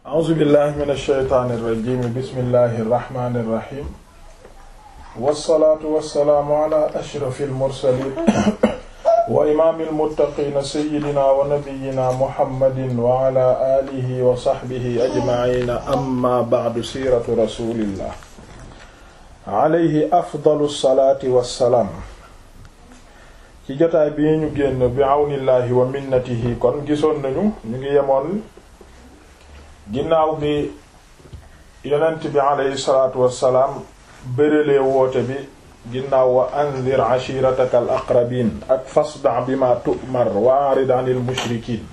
a'uuzu billahi min ash-shaytaani irrajim bismillahi irrahmani irrahim wassalaatu wassalaamu ala ashrafi almursalin wa imaami almuttaqiina sayyidina wa nabiyyina muhammadin wa ala alihi wa sahbihi ajmaciina amma ba'du siiratu rasulillah alayhi afdalu salaati wassalaam ci jotaay bii ñu génn bi awnillahi wa minnatihi kon gisoon nañu ñu ngi yemoon ginnaaw bi yonent bi alayhi salaatu wassalaam bëralee woote bi ginnaaw wa anzir ashirataka al aqrabin ak fasda bima tu'mar wa arid anil mushrikiin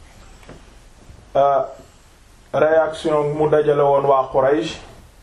réaction mu dajale woon waa Quraysh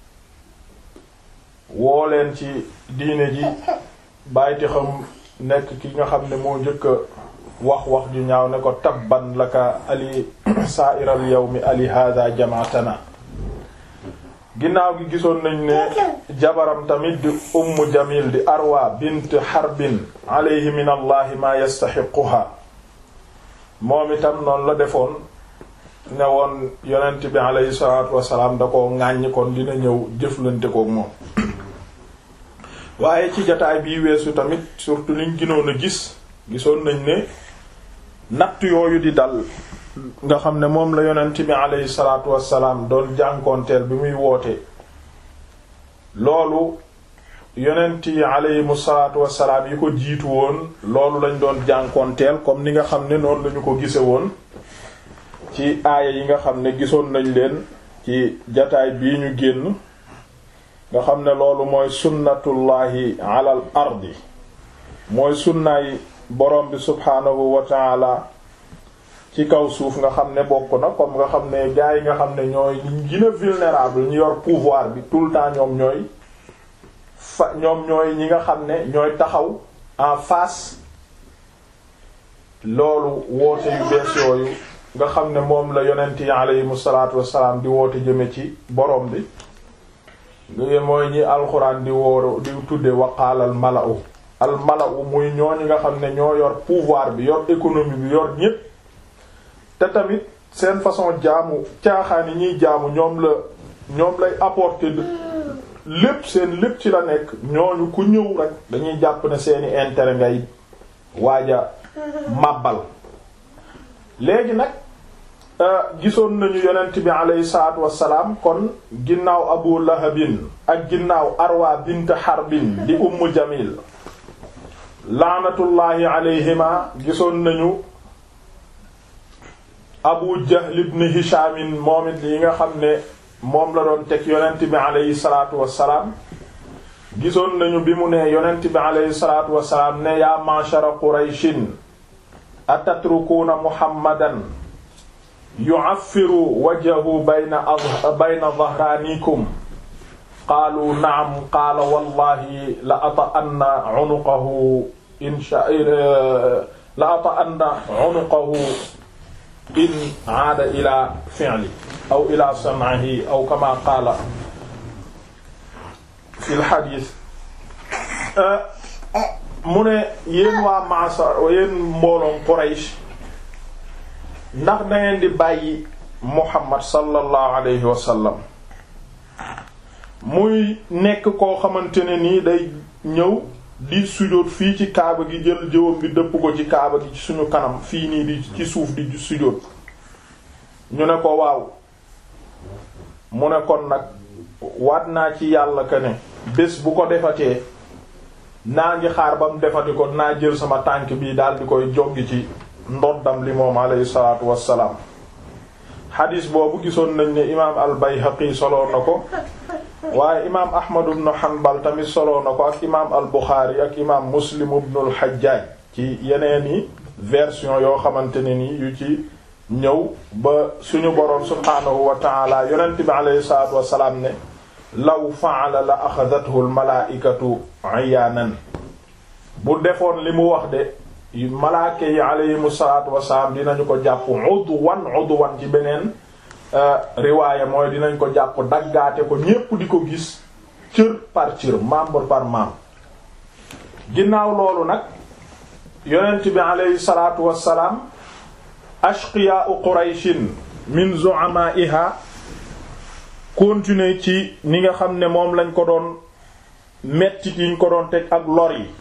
woo leen ci diine ji bàyyiti xam nekk ki nga xam ne moo njëkk a wax wax ju ñaaw ne ko tabban laka ali sa'iral yawmi ali hadha jamaatana ginnaaw gi gisoon nañ ne jabaram tamit di ummu jamil di arwa bint harbin alayhi min allahi ma yastaxiquha moom itam noonu la defoon ne woon yonent bi alayhi salatu wasalaam da ko ŋàññi kon dina ñëw jëflante kook moom waaye ci jataay bii weesu tamit surtout liñ ginoon a gis gisoon nañ ne natt yooyu di dal nga xam ne moom la yonent bi aleyhi salaatu wassalaam doon jànkoonteel bi muy woote loolu yonent yi aleyhimu salaatu wassalaam yi ko jiitu woon loolu lañ doon jànkoonteel comme ni nga xam ne noonu lañu ko gise woon ci aaya yi nga xam ne gisoon nañ leen ci jataay bii ñu génn nga xam ne loolu mooy sunnatullahi alal ardi mooy sunnaay borom bi subhaanahu wa taala ci kaw suuf nga xam ne bokk na comme nga xam ne gars yi nga xam ne ñooy ñu gën a vulnérable ñu yor pouvoir bi tout le temps ñoom ñooy fa ñoom ñooy ñi nga xam ne ñooy taxaw en face loolu woote yu bees yooyu nga xam ne moom la yonent yi aleyhimu salaatu wassalaam di woote jëme ci borom bi nga mooy ñi alxuraan di wóor di tudde waqaalal mala'u al mala'u muy ñooñu nga xam ne ñoo yor pouvoir bi yor économie bi yor ñépp te tamit seen façon jaamu caaxaan yi ñuy jaamu ñoom la ñoom lay apporter lépp seen lépp ci la nekk ñooñu ku ñëw rek dañuy jàpp ne seeni intérêt ngay waaja màbbal léegi nag gisoon nañu yonent bi aleyhi salaatu wassalaam kon ginnaaw abu lahabin ak ginnaaw arwa bint harbin di ummu jamil laanatullaahi alayhima gisoon nañu abu jahl ibn hishamin moom it yi nga xam ne moom la doon teg yonent bi aleyhi salaatu wassalaam gisoon nañu bi mu ne yonent bi aleyhi salaatu wassalaam ne yaa ma'shara qurayshin atatrukuuna muhammadan yu'affiru wajhahu bayna bayna dhahraanikum qaalu na'am qaala wallahi la ata'anna 'unuqahu insha la ata'anna 'unuqahu in 'aada ila fi'li aw ila sam'ihi aw kama qaala fi al-hadiis mu ne yéen waa Ma'sar yéen mbooloom Quraysh ndax dangeen di bàyyi Muhammad sallallahu alayhi wa sallam muy nekk koo xamante ne nii day ñëw di sujóot fii ci kaaba gi jël jëwam bi dëpp ko ci kaaba gi ci suñu kanam fii nii di ci suuf di sujóot ñu ne ko waaw mu ne kon nag waat naa ci yàlla que ne bés bu ko defatee naa ngi xaar ba mu defati ko naa jël sama tànk bii daal di koy joggi ci ndoddam li moom alayhi salaatu wassalaam xadiis boobu gisoon nañ ne imaam al bayhaqi soloo na ko waaye imaam ahmad ibn hanbal tamit soloo na ko ak imaam al buxaari ak imaam muslim ibn al hajjaaj ci yeneeni version yoo xamante ne ni yu ci ñëw ba suñu boroom subhaanahu wa taala yonent bi alayhi salaatu wassalaam ne law fa'ala la axadathu al malaa'ikatu ayaanan bu defoon li mu wax de malaake yi alayhimu salaatu wasalaam dinañu ko jàpp udwan udwan ci beneen riwaaya mooy dinañ ko jàpp daggaate ko ñépp di ko gis cër par cër membre par membre ginnaaw loolu nag yonent bi alayhi salaatu wasalaam ashqiyaa'u qurayshin min zu'amaa'iha continuer ci ni nga xam ne moom lañ ko doon mettit yiñ ko doon teg ak lor yi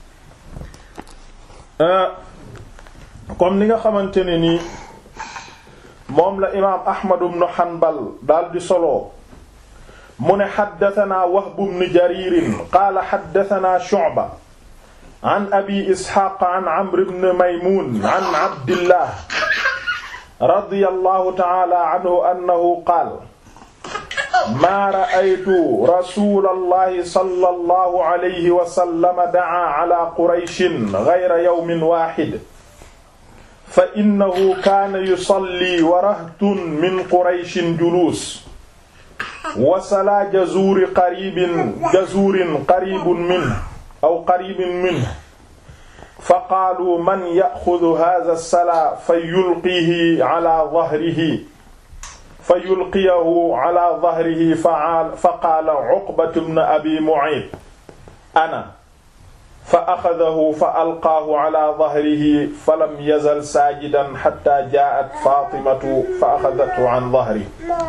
comme ni nga xamante ne nii moom la imaam Ahmad ibn Hanbal daal di solo mu ne xaddatanaa Wahb ibn Jarir qaala xaddatanaa Shu'ba an abi Isxaaq an Amr ibn Maymuun an Abdillah radiyallahu ta'ala anhu annahu qaala maa ra'aytu rasuulallahi sallallahu alayhi wa sallam da'aa ala Qurayshin ghayra yawmin waahid fa innahu kaana yusalli wa rahtun min Qurayshin juluus wa salaa jazuuri qariibin jazuurin qariibun minhu aw qariibin minhu fa qaaluu man ya'xudu haadha as-salaa fa yulqiihi ala dhahrihi fa yulqiyahu ala dhahrihi fa qaala Uqbatu bnu Abi Mu'ayt ana fa axadahu fa alqaahu ala dhahrihi falam yazal saajidan hatta jaa'at Faatimatu fa axadathu an dhahrihi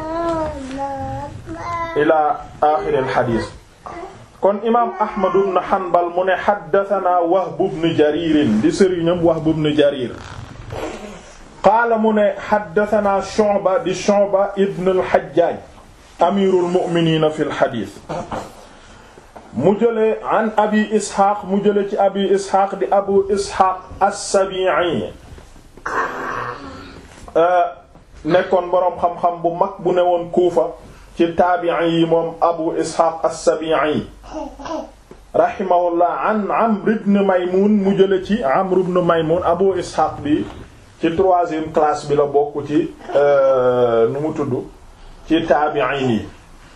ila aaxiri al-hadiis kon imaam Ahmad ibn Hanbal mu ne haddathanaa Wahb ibn Jariir di sëriñam Wahb ibn Jariir qaala mu ne haddathanaa Shu'ba di Shu'ba ibn al-Hajjaaj amiirul mu'miniina fil hadiis mu jëlee an Abi Isxaaq mu jëlee ci Abi Isxaaq di Abu Isxaaq as-Sabii'i nekkoon boroom xam-xam bu mag bu newoon Kuufa ci taabi'i yi moom Abu Isxaaq as-Sabii'i rahimahullah an Amr ibn Maymuun mu jëlee ci Amr ibn Maymuun Abu Isxaaq bi ci troisième classe bi la bokk ci nu mu tudd ci taabi'in yi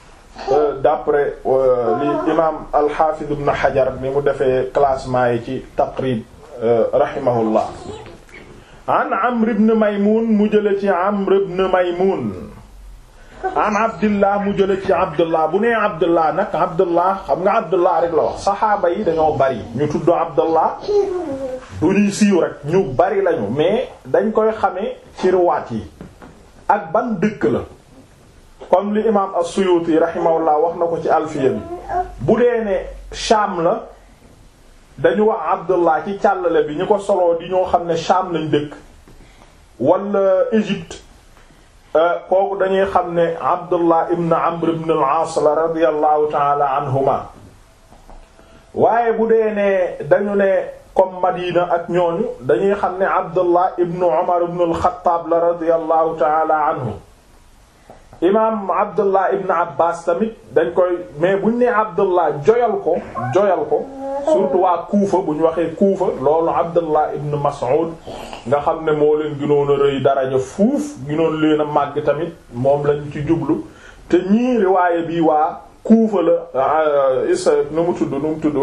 d'après li imaam al-Hafiz ibn Hajar ni mu defee classement yi ci Taqrib rahimahullah an Amr ibn Maymun mu jële ci Amr ibn Maymun an Abdullah mu jële ci Abdullah bu nee Abdullah nag Abdullah xam nga Abdullah rek la wax saxaaba yi dañoo bari ñu tudd Abdullah du ñuy siiw rek ñu bari lañu mais dañ koy xamee ci riwaat yi ak ban dëkk la comme li imaam as-Suyuti rahimahullah wax na ko ci alfiya bi bu dee ne Sham la dañu wax Abdullah ci càllale bi ñu ko soloo di ñoo xam ne Sham lañ dëkk wala Égypte kooku dañuy xam ne Abdullah ibn Amr ibn al-As la radiyallahu ta'ala anhuma waaye bu dee ne dañu ne comme Madina ak ñooñu dañuy xam ne Abdullah ibn Umar ibn al-Khattab la radiyallahu ta'ala anhu imaam Abdullah ibn Abbas tamit dañ koy mais buñ nee Abdullah joyal ko joyal ko surtout waa Kuufa bu ñu waxee Kuufa loolu Abdullah ibn Mas'ud nga xam ne moo leen gënoon a rëy daraja fuuf gënoon leen a màgg tamit moom lañ ci jublu te ñii riwaaye bi waa Kuufa la isa nu mu tudd nu mu tudd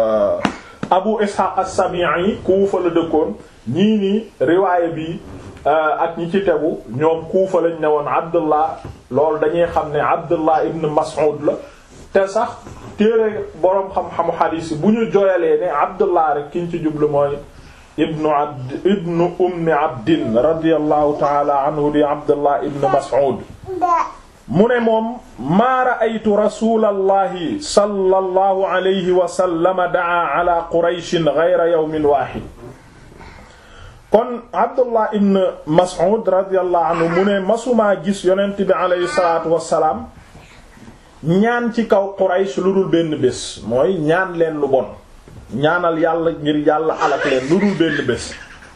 Abu Ishaq as-Sabi'i Kuufa la dëkkoon ñii nii riwaaye bi ak ñi ci tegu ñoom Kuufa lañ ne woon Abdullah loolu dañuy xam ne Abdullah ibn Mas'ud la te sax téere boroom xam-xamu xadiis bu ñu jooyalee ne Abdullah rek ki ñu ci jublu mooy ibnu abd ibnu ummi abdin radiyallahu taala anhu di Abdullah ibn Mas'ud mu ne moom maa ra'aytu rasulallahi sallallahu alayhi wa sallam da'a ala qurayshin ghayra yawmin waahid kon Abdullah ibn Mas'ud radiyallahu anhu mu ne masumaa gis yonent bi alayhi salaatu wassalaam ñaan ci kaw Quraysh lu dul benn bés mooy ñaan leen lu bon ñaanal yàlla ngir yàlla alak leen lu dul benn bés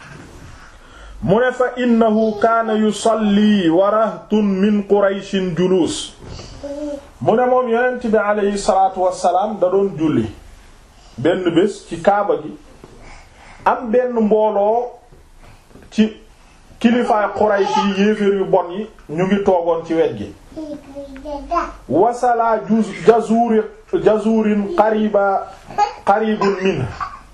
mu ne fa innahu kaana yusalli wa rahtun min Qurayshin juluus mu ne moom yonent bi alayhi salaatu wassalaam da doon julli benn bés ci kaaba gi am benn mbooloo ci kilifaay Quraysh yi yéeféer yu bon yi ñu ngi toogoon ci wet gi wasalaa juz jazuri jazurin qariba qaribun min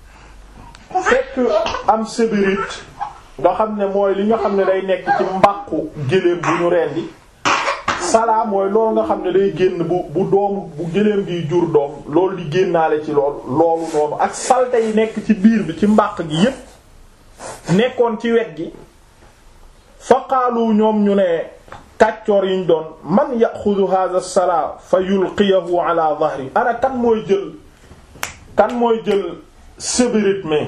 fekk am sébirit nga xam ne mooy li nga xam ne day nekk ci mbàqu géléem bu ñu rendi salaa mooy loolu nga xam ne day génn bu bu doomu bu géléem gi jur doom loolu di génnaale ci lool loolu noonu ak salte yi nekk ci biir bi ci mbàq gi yépp nekkoon ci wet gi faqaalu ñoom ñu ne kàccoor yiñ doon man yaxudu hadha as-salaa fa yulqiyahu ala dhahri ana kan mooy jël kan mooy jël sébérite mais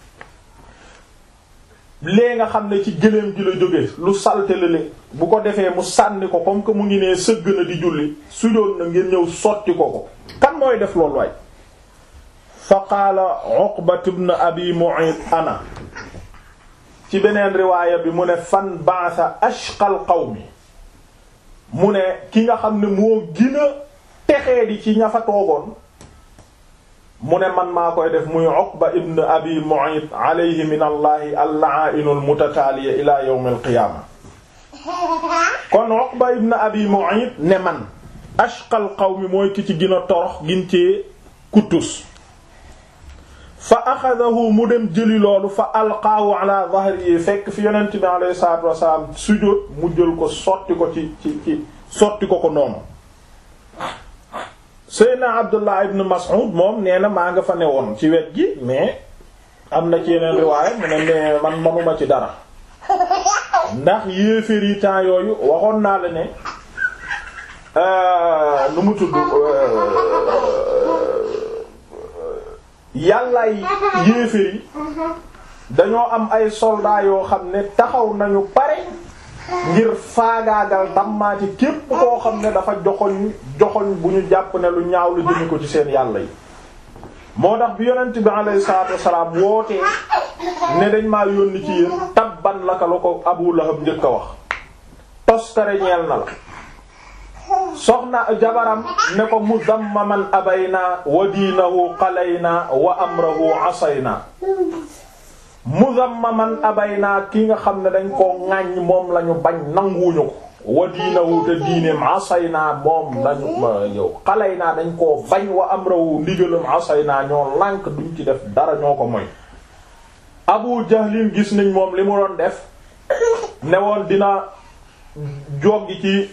lee nga xam ne ci gëléem gi la jóge lu salte lale bu ko defee mu sànni ko comme que mu ngi nee sëgg na di julli sujoon na ngeen ñëw sotti ko ko kan mooy def loolu waay fa qaala Uqbat ibn Abi Mu'ayt ana ci beneen riwaaya bi mu ne fan ba'atha ashqal qawmi mu ne ki nga xam ne moo gina texee di ci ña fa toogoon mu ne man maa koy def muy Uqba ibn Abi Mu'ayt alayhi min allahi al-la'a'inu al-mutataaliya ila yawm al-qiyaama kon Uqba ibn Abi Mu'ayt ne man ashqal qawmi mooy ki ci gën a torox gin cee kuttus fa axadahu mu dem jëli loolu fa alqaahu ala dhahri fekk fi yonent bi alayhi salaatu wasalaam sujjóot mu jël ko sotti ko ci ci ci sotti ko ko noonu Seydina Abdullah ibn Mas'ud moom nee na maa nga fa newoon ci wet gi mais am na ci yeneen riwaaya mu ne mais man manuma ci dara ndax yéeféer yi temps yooyu waxoon naa la ne nu mu tudd yàllaay yéeféer yi dañoo am ay soldats yoo xam ne taxaw nañu pare ngir faagaagal dammaati képp koo xam ne dafa joxoñ joxoñ bu ñu jàpp ne lu ñaaw la jëme ko ci seen yàlla yi moo tax bi yonent bi alayhi salaatu wassalaam wootee ne dañ maa yónni ci yéen tabban laka la ko Abu Lahab njëkk a wax toskare ñeel na la soxna jabaram ne ko muzammaman abayna wa diinahu qalayna wa amrahu asayna muzammaman abayna ki nga xam ne dañ koo ŋàññ moom lañu bañ nanguwuñu ko wa diinahu te diineem asayna moom lañu yow qalayna dañ koo bañ wa amrahu ndigalam asayna ñoo lànk duñ ci def dara ñoo ko moy abu jahlin gis nañ moom li mu doon def ne woon dina joggi ci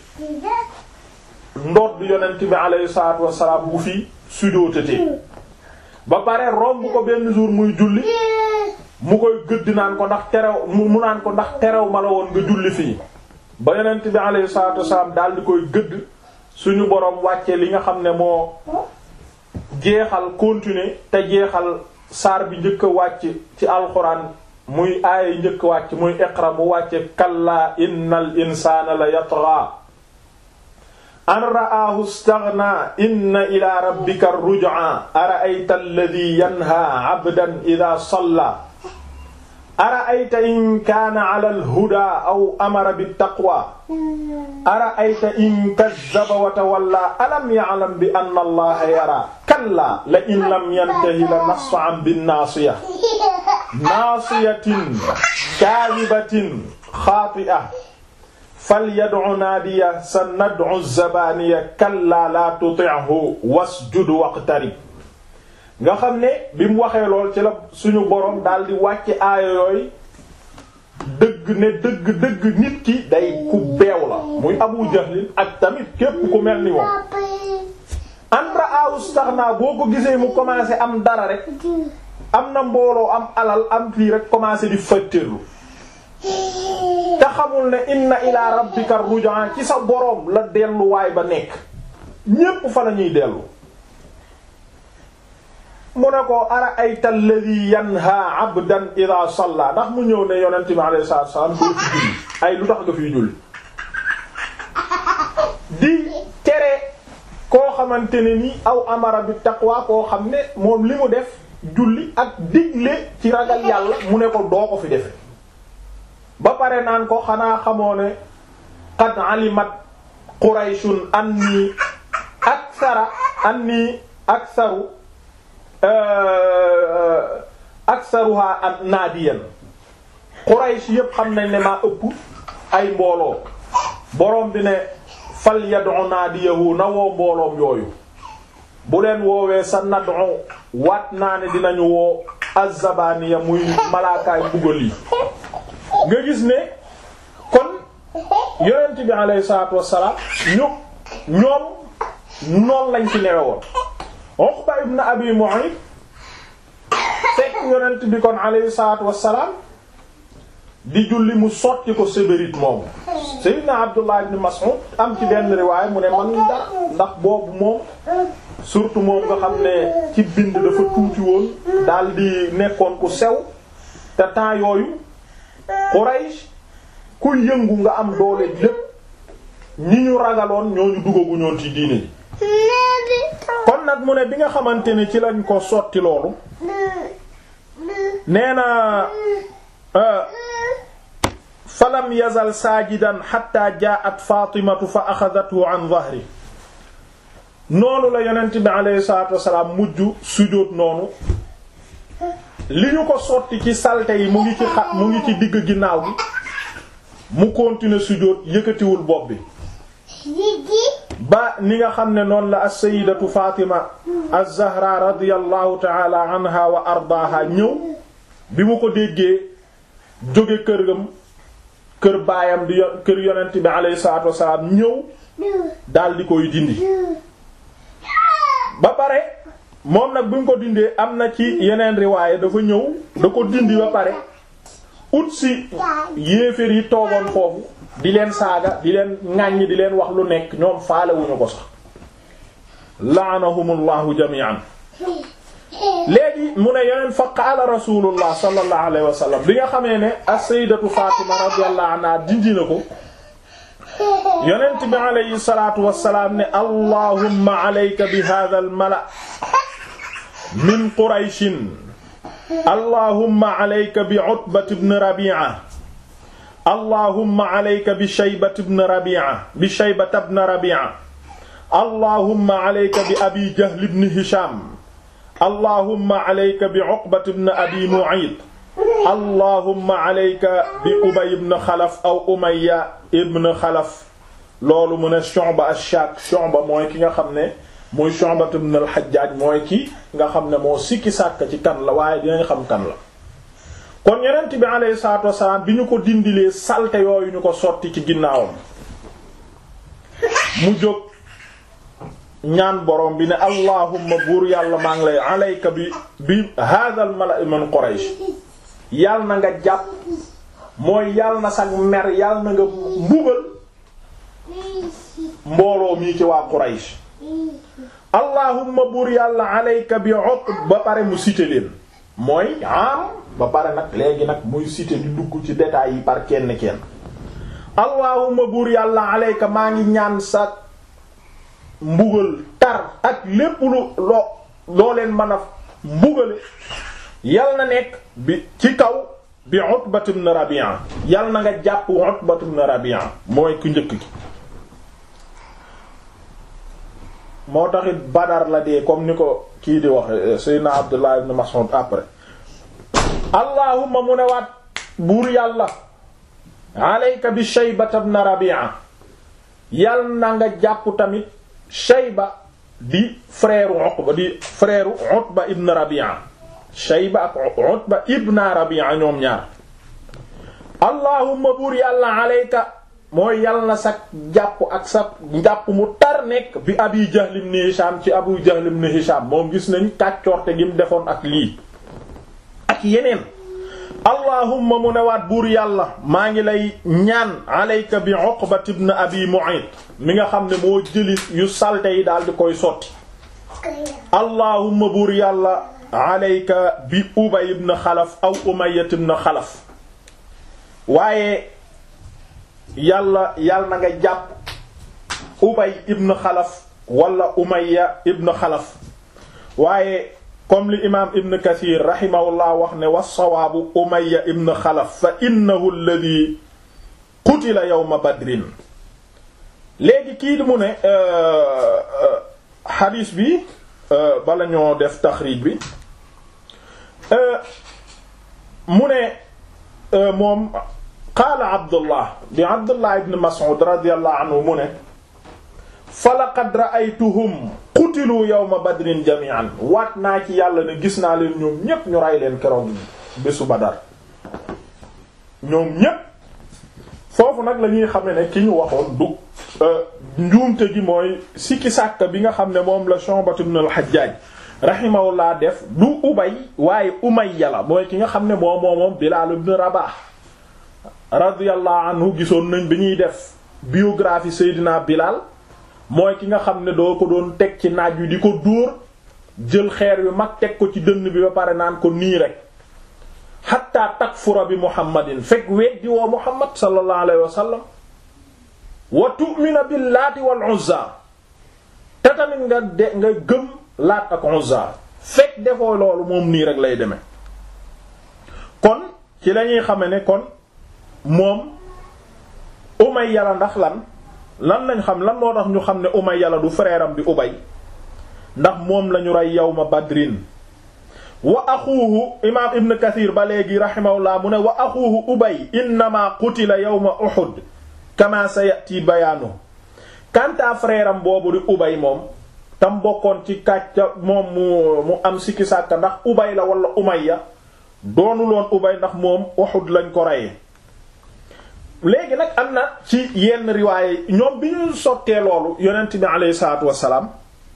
ndoot bi yonent bi alayhi salaatu wassalaam bu fi sujjóotatee ba pare romb ko benn jour muy julli mu koy gëdd naan ko ndax terew mu naan ko ndax terew ma la woon nga julli fii ba yonent bi alayhi salaatu wassalaam daal di koy gëdd suñu boroom wàcce li nga xam ne moo jeexal continuer te jeexal saar bi njëkk a wàcc ci alxuraan muy aaya njëkk a wàcc muy iqra mu wàcce kallaa innal insaana la yatgha an ra'aahu istaghna inna ila rabbika ruj'a ara'ayta alladhi yanha 'abdan idha salla ara'ayta in kaana 'ala al-huda aw amara bit-taqwa ara'ayta in kazzaba wa tawalla alam ya'lam bi anna allaha yara kalla la in lam yantahi la nasfa'an bin-naasiyah naasiyatin kaadhibatin xaati'ah falyad'u naadiya sanad'u zabaniya kalla la tuti'hu wasjud waqtarib nga xam ne bi mu waxee lool ci la suñu boroom daal di wàcce aaya yooyu dëgg ne dëgg dëgg nit ki day ku beew la muy Abu Jahlin ak tamit képp ku mel ni moom an ra'ahu istaghna boo ko gisee mu commencé am dara rek am na mbooloo am alal am fii rek commencé di fëttërlu te xamul ne inna ila rabbika ruj'a ci sa boroom la delluwaay ba nekk ñépp fa la ñuy dellu mu ne ko ara ayta alladhi yanha abdan idha salla ndax mu ñëw ne yonent bi alayhi salaatu wasallam doo ci julli ay lu tax nga fiy julli di tere koo xamante ne ni aw amara bi taqwa koo xam ne moom li mu def julli ak digle ci ragal yàlla mu ne ko doo ko fi defe ba pare naan ko xanaa xamoo ne qad alimat qurayshun anni aksara anni aksaru aksaruha naadiyan quraysh yépp xam nañ ne maa ëpp ay mbooloo borom bi ne fal yad'u naadiyahu na woo mbooloom yooyu bu leen woowee sa nad'u waat naa ne dinañu woo azzabaniya muy malaakaay mbugal yi nga gis ne kon yonent bi alayhi salaatu wassalaam ñu ñoom noonu lañ ci newe woon Uqba ibn Abi Mu'ayt fekk yonent bi kon alayhi salaatu wassalaam di julli mu sotti ko sébérite moomu Seydina Abdullah ibn Mas'ud am ci benn riwaay mu ne man dara ndax boobu moom surtout moom nga xam ne ci bind dafa tuuti woon daal di nekkoon ku sew te temps yooyu Quraysh ku yëngu nga am doole lépp ñi ñu ragaloon ñooñu dugagu ñoon ci diine ji kon nag mu ne bi nga xamante ne ci lañ ko sotti loolu nee na falam yazal saajidan hatta jaa'at Fatimatu fa axadathu an dhahri noonu la yonent bi alayhi salaatu wasalaam mujj sujjóot noonu li ñu ko sotti ci salte yi mu ngi ci xa mu ngi ci digg ginnaaw gi mu continuer sujjóot yëkkatiwul bopp bi ba ni nga xam ne noonu la as-sayyidatu Fatima az-Zahra radiyallahu ta'ala anha wa ardaaha ñëw bi mu ko déggee jóge kërgam kër baayam di kër yonent bi alayhi salaatu wasalaam ñëw daal di koy dindi ba pare moom nag bi mu ko dindee am na ci yeneen riwaaye dafa ñëw da ko dindi ba pare ut si yéeféer yi toogoon foofu di leen saaga di leen ŋàññi di leen wax lu nekk ñoom faalewuñu ko sax la'anahumullahu jami'an léegi mu ne yeneen fa qaala rasulullah sallallahu alayhi wa sallam bi nga xamee ne as-sayyidatu Fatima radiyallahu anha dindi na ko yonent bi alayhi salaatu wassalaam ne allahumma alayka bi hadha al mala min qurayshin allahumma alayka bi utbat ibn rabi'a allahumma alayka bi shaybat ibn rabi'a bi shaybat ibn rabi'a allahumma alayka bi abi jahl ibn hisham allahumma alayka bi uqbat ibn abi mu'ayt allahumma alayka bi ubay ibn xalaf aw umayya ibn xalaf loolu mu ne Shu'ba ash-Shak Shu'ba mooy ki nga xam ne muy Shu'ba ibn al-Hajjaj mooy ki nga xam ne moo sikki sàkk ci kan la waaye dinañ xam kan la kon yonent bi alayhi salaatu wassalaam bi ñu ko dindilee salte yooyu ñu ko sotti ci ginnaawam mu jóg ñaan borom bi ne allahumma buur yàlla maa ngi lay alayka bi bi hadha al-mala'i min Quraysh yàlla na nga jàpp mooy yàlla na sag mer yàlla na nga mbugal mbooloo mii ci waa Quraysh allahumma buur yàlla alayka bi Uqba ba pare mu cité leen mooy am ba pare nag léegi nag muy cité di dugg ci détails yi par kenn kenn allahumma buur yàlla alayka maa ngi ñaan sa mbugal tar ak lépp lu loo loo leen mën a mbugale yal na nekk bi ci kaw bi Utbat ibn Rabi'a yal na nga jàpp Utbat ibn Rabi'a mooy ku njëkk gi moo taxit Badar la dee comme ni ko kii di wax Seydina Abdullah ibn Mas'ud après allahumma mu ne waat buur yàlla alayka bi Shayba ibn Rabi'a yal na nga jàpp tamit Shayba di frère Uqba di frère Utba ibn Rabi'a Shayba ak Utba ibn Rabi'a ñoom ñaar allahumma buur yàlla alayka mooy yàlla na sa jàpp ak sa njàpp mu tar nekk bi Abi Jahl ibn Hisham ci Abu Jahl ibn Hisham moom gis nañ kàccoorte gi mu defoon ak lii ak yeneen allahumma mu newaat buur yàlla maa ngi lay ñaan alayka bi Uqba ibn Abi Mu'ayt mi nga xam ne moo jëli yu salte yi daal di koy sotti allahumma buur yàlla alayka bi Ubay ibn Xalaf aw Umayya ibn Xalaf waaye yàlla yàlla na nga jàpp Ubay ibn Xalaf wala Umayya ibn Xalaf waaye comme li imaam Ibn Kathir rahimahullah wax ne was-sawaabu Umayya ibn Xalaf fa innahu alladhi qutila yawma Badrin léegi kii di mu ne xadiis bi bala ñoo def taxriij bi mu ne moom qaala Abdullah bi Abdullah ibn Mas'ud radiyallahu anhu mu ne fa laqad ra'aytuhum qutilu yawma badrin jami'an waat naa ci yàlla ne gis naa leen ñoom ñépp ñu ray leen keroog bésu Badar ñoom ñépp foofu nag la ñuy xame ne ki ñu waxoon du njuumte gi mooy sikki sàkk bi nga xam ne moom la Shu'bat ibn al-Hajjaj rahimahullah def du Ubay waaye Umayya la mooy ki nga xam ne moom moom Bilaal ibn Rabah radiyallahu anhu gisoon nañ bi ñuy def biographie Seydina Bilal mooy ki nga xam ne doo ko doon teg ci naaj wi di ko dóor jël xeer wi mag teg ko ci dënn bi ba pare naan ko nii rek hatta takfura bi muhammadin fekk weddi woo muhammad sallallahu alayhi wa sallam wa tu'mina bil laati wal uzza te tamit nga de nga gëm laat ak uzza fekk defoo loolu moom nii rek lay demee kon ci lañuy xame ne kon moom Umayya la ndax lan lan lañ xam lan moo tax ñu xam ne Umayya la du frère am di Ubay ndax moom lañu rey yawma Badrin wa axuuhu imaam Ibn Kathir ba léegi rahimahullah mu ne wa axuuhu Ubay innama qutila yawma Uhud kama sayati bayaanu kanta frère am boobu di Ubay moom tam bokkoon ci kàcca moom mu mu am sikki sàkka ndax Ubay la wala Umayya doonuloon Ubay ndax moom Uhud lañ ko reyee léegi nag am na ci yenn riwaaye ñoom bi ñu sottee loolu yonent bi aleyhi salaatu wassalaam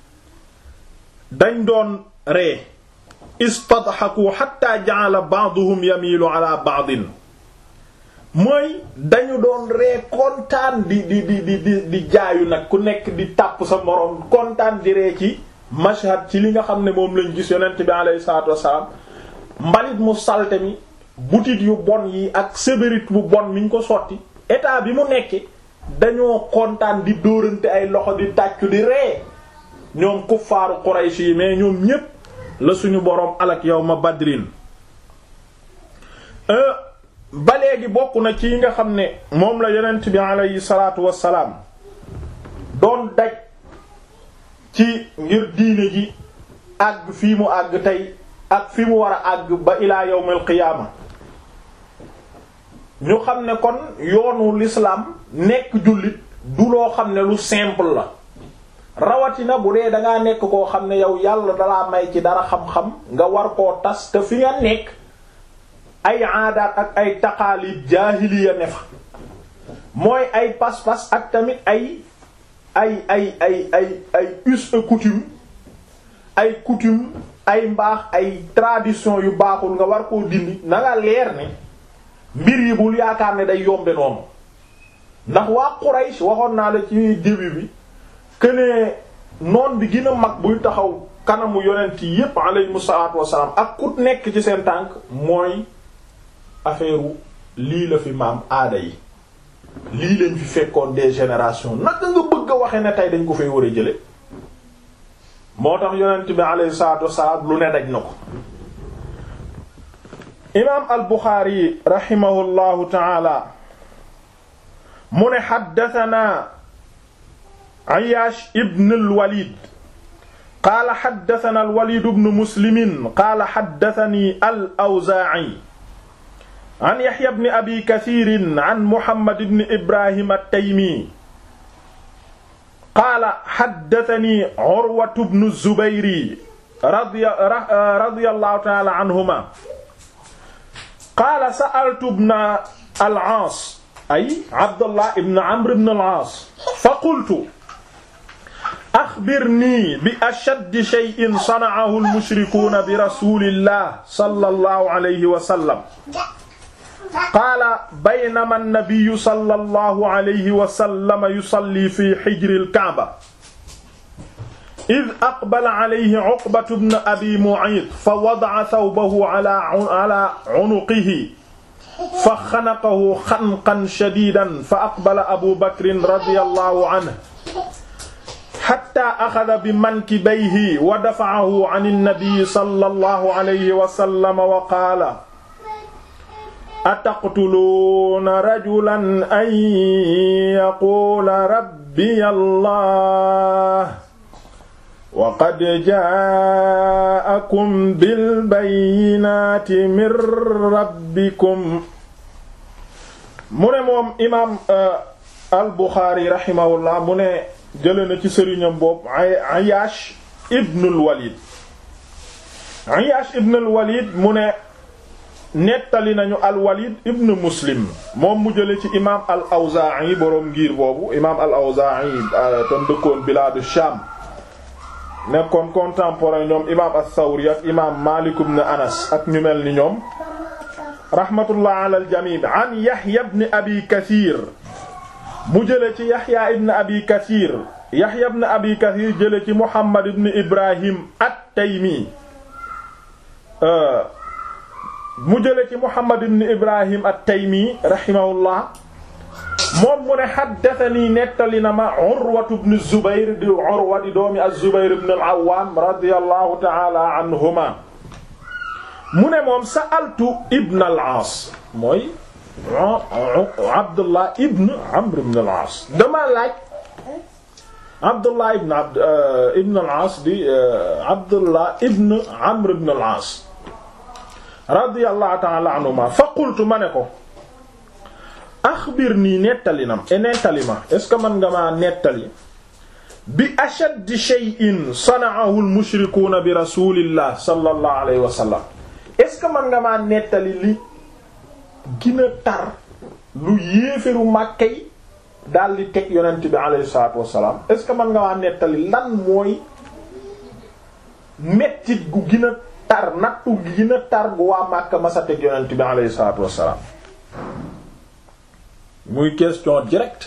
dañ doon ree istadhaku hatta ja'ala ba'duhum yamilu ala ba'din mooy dañu doon ree kontaan di di di di di di jaayu nag ku nekk di tàpp sa moroom kontaan di ree ci mashhad ci li nga xam ne moom lañ gis yonent bi aleyhi salaatu wassalaam mbalit mu salte mi butit yu bon yi ak sévérité bu bon mi ñu ko sotti état bi mu nekke dañoo kontaan di dóorante ay loxo di tàccu di ree ñoom kuffaaru Quraysh yi mais ñoom ñépp la suñu boroom alak yawma badrin ba léegi bokk na ci yi nga xam ne moom la yonent bi alayhi salaatu wassalaam doon daj ci ngir diine ji àgg fii mu àgg tey ak fi mu war a àgg ba ilaa yawmal qiyaama ñu xam ne kon yoonu l'islam nekk jullit du loo xam ne lu simple la rawatina bu dee dangaa nekk koo xam ne yow yàlla dalaa may ci dara xam-xam nga war koo tas te fi nga nekk ay aadaat ak ay taqaalid jaahiliya ne fa mooy ay pas-pas ak tamit ay ay ay ay ay ay us et coutume ay coutume ay mbaax ay tradition yu baaxul nga war koo dindi na nga leer ne mbir yi bul yaakaar ne day yombe noonu ndax waa Quraysh waxoon naa la ci début bi que ne noon bi gën a mag buy taxaw kanamu yonent yi yépp alayhimu salaatu wassalaam ak ku nekk ci seen tànk mooy affaire lii la fi maam aada yi lii lañ fi fekkoon des générations naka nga bëgg a waxe ne tey dañ ko fay war a jële moo tax yonent bi alayhi salaatu wassalaam lu ne daj na ko imaam al buxaari raximahullahu taala mu ne xaddatanaa ayaash ibn al walid qaala xaddatana al walid ibn muslimin qaala xaddatani al awzaa'i an yaxya ibn abi kasiirin an muhammad ibn ibrahim at-taymi qaala xaddatani urwatu bnu zubayri radiyallahu ta'ala anhuma qaala sa'altu ibna al-aas ay abdullah ibn amr ibn al-aas fa qultu axbirnii bi ashaddi shay'in sana'ahu al-mushrikuuna bi rasuulillah sallallahu alayhi wa sallam qaala baynama an-nabiyyu sallallahu alayhi wa sallam yusalli fi hijri al-ka'ba id aqbala alayhi Uqbatu bnu Abi Mu'ayt fa wada'a thawbahu ala ala unuqihi fa xanaqahu xanqan shadiidan fa aqbala Abu Bakrin radiyallahu anhu hatta axada bi mankibayhi wa dafa'ahu an an-nabi sallallahu alayhi wa sallam wa qaala ataqtuluuna rajulan an yaquula rabbiya Allah wa qad jaa'akum bil bayyinaati min rabbikum mu ne moom imaam al Buxaari rahimahullah mu ne jëlee na ci sëriñam boobu Ayaash ibnul Walid Ayaash ibnul Walid mu ne nettali nañu al Walid ibn Muslim moom mu jëlee ci imaam al Awzaa'i boroom ngir boobu imaam al Awzaa'i tam dëkkoon bilaadu Shaam nekkoon contemporain ñoom imaam as-Sawri ak imaam Maalik ibn Anas ak ñu mel ni ñoom rahmatullah ala aljami an Yahya ibn Abi Kathir mu jële ci Yahya ibn Abi Kathir Yahya ibn Abi Kathir jële ci Muhammad ibn Ibrahim at-Taymi mu jële ci Muhammad ibn Ibrahim at-Taymi rahimahullah moom mu ne haddathani nettali na ma Urwatu ibn Zubayr di Urwa di doomi az-Zubayr ibn al-Awwam radiyallahu ta'ala anhuma mu ne moom sa'altu ibn al-Aas mooy Abdullah ibn Amr ibn al-Aas dama laaj Abdullah ibn Abd ibn al-Aas di Abdullah ibn Amr ibn al-Aas radiyallahu ta'ala anhuma fa qultu ma ne ko axbirnii nettali nam e nettali ma est ce que mën nga maa nettali bi ashaddi shay'in sana'ahu al-mushrikuuna bi rasulillah sallallahu alayhi wa sallam est ce que mën nga maa nettali li gën a tar lu yéeferu Makka yi daal di teg yonent bi alayhi salaatu wassalaam est ce que mën nga maa nettali lan mooy mettit gu gën a tar nattu gu gën a tar gu waa Makka masa teg yonent bi alayhi salaatu wassalaam muy question directe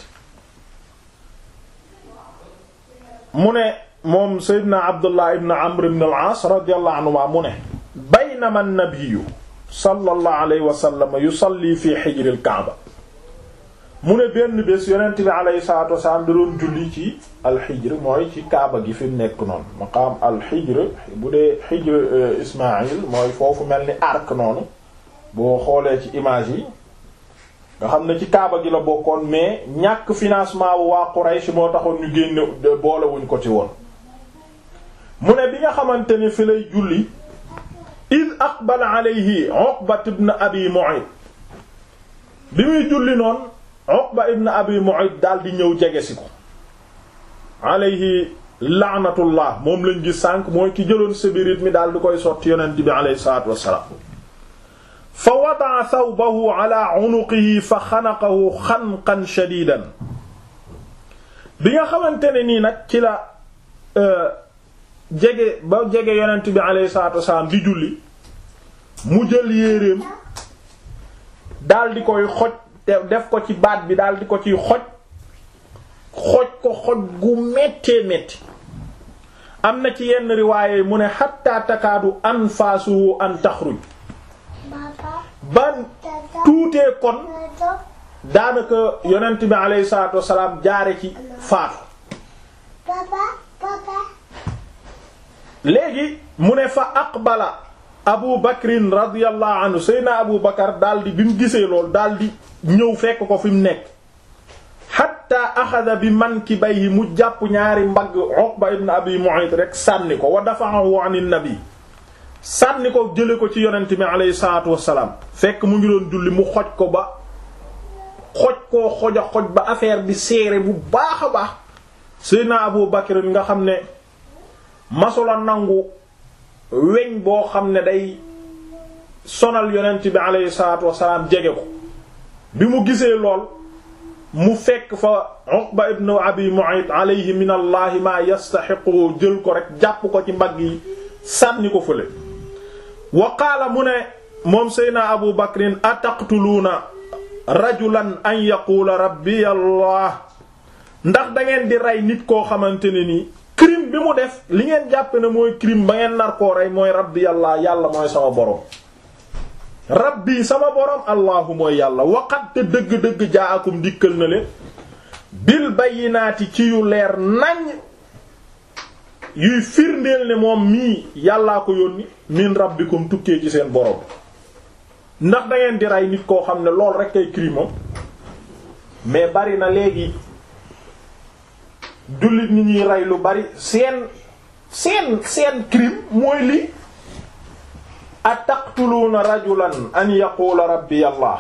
mu ne moom Seydina Abdullah ibn Amr ibn al-As radiyallahu anhuma mu ne baynama an-nabiyyu sallallahu alayhi wa sallam yusalli fi hijr al-Kaaba mu ne benn bés yonent bi alayhi salaatu wasalaam da doon julli ci al-Hijr mooy ci Kaaba gi fi mu nekk noonu maqaam al-Hijr bu dee Hijr Ismaïl mooy foofu mel ni arc noonu boo xoolee ci image yi nga xam ne ci Kaaba gi la bokkoon mais ñàkk financement bu waa Quraysh moo taxoon ñu génne boolewuñ ko ci woon mu ne bi nga xamante ni fi lay julli id aqbala alayhi Uqba ibn Abi Mu'ayt bi muy julli noonu Uqba ibn Abi Mu'ayt daal di ñëw jege si ko alayhi laanatullah moom lañ gis sànq mooy ki jëloon sébirit mi daal di koy sotti yonent bi alayhi salaatu wassalaam fa wada'a thawbahu ala unuqihi fa xanaqahu xanqan shadidan bi nga xamante ne nii nag ci la jege ba jege yonent bi alayhi salaatu wasalaam di julli mu jël yéreem daal di koy xoj def ko ci baat bi daal di ko ciy xoj xoj ko xoj gu méttee métti am na ci yenn riwaaye mu ne xatta takaadu anfaasuhu an taxruj ban tuutee kon daanaka yonent bi alayhi salaatu wasalaam jaare ci faatu léegi mu ne fa aqbala abu bakrin radiyallahu anhu seyna abu bakar daldi bi mu gisee lool daldi ñëw fekk ko fi mu nekk hatta axada bi mankibayhi mu jàpp ñaari mbagg uqba ibn abi mu'ayt rek sànni ko wa dafa'ahu an nabi sànni ko jële ko ci yonent bi alayhi salaatu wassalaam fekk mu ngi doon julli mu xoj ko ba xoj koo xoj a xoj ba affaire bi seere bu baax a baax seyna abu bakr nga xam ne masula nangu weñ boo xam ne day sonal yonent bi alayhi salaatu wassalaam jege ko bi mu gisee lool mu fekk fa Uqba ibn Abi Mu'ayt alayhi min allahi ma yastaxiqu jël ko rek jàpp ko ci mbagg yi sànni ko fële wa qaala mu ne moom seyna abu bakrin ataqtuluuna rajulan an yaquula rabbi allah ndax da ngeen di rey nit koo xamante ne nii crime bi mu def li ngeen jàpp ne mooy crime ba ngeen nar koo rey mooy rabbi allah yàlla mooy sama borom rabbi sama borom allahu mooy yàlla waqat te dëgg-dëgg jaakum dikkal na leen bil bayyinaati ci yu leer nañ yuy firndeel ne moom mii yàllaa ko yónni min rabbikum tukkee ci seen borom ndax da ngeen di rey nit koo xam ne lool rek ay crime moom mais bari na léegi jullit ñi ñuy rey lu bari seen seen seen crime mooy lii ataqtuluuna rajulan an yaqula rabbi allah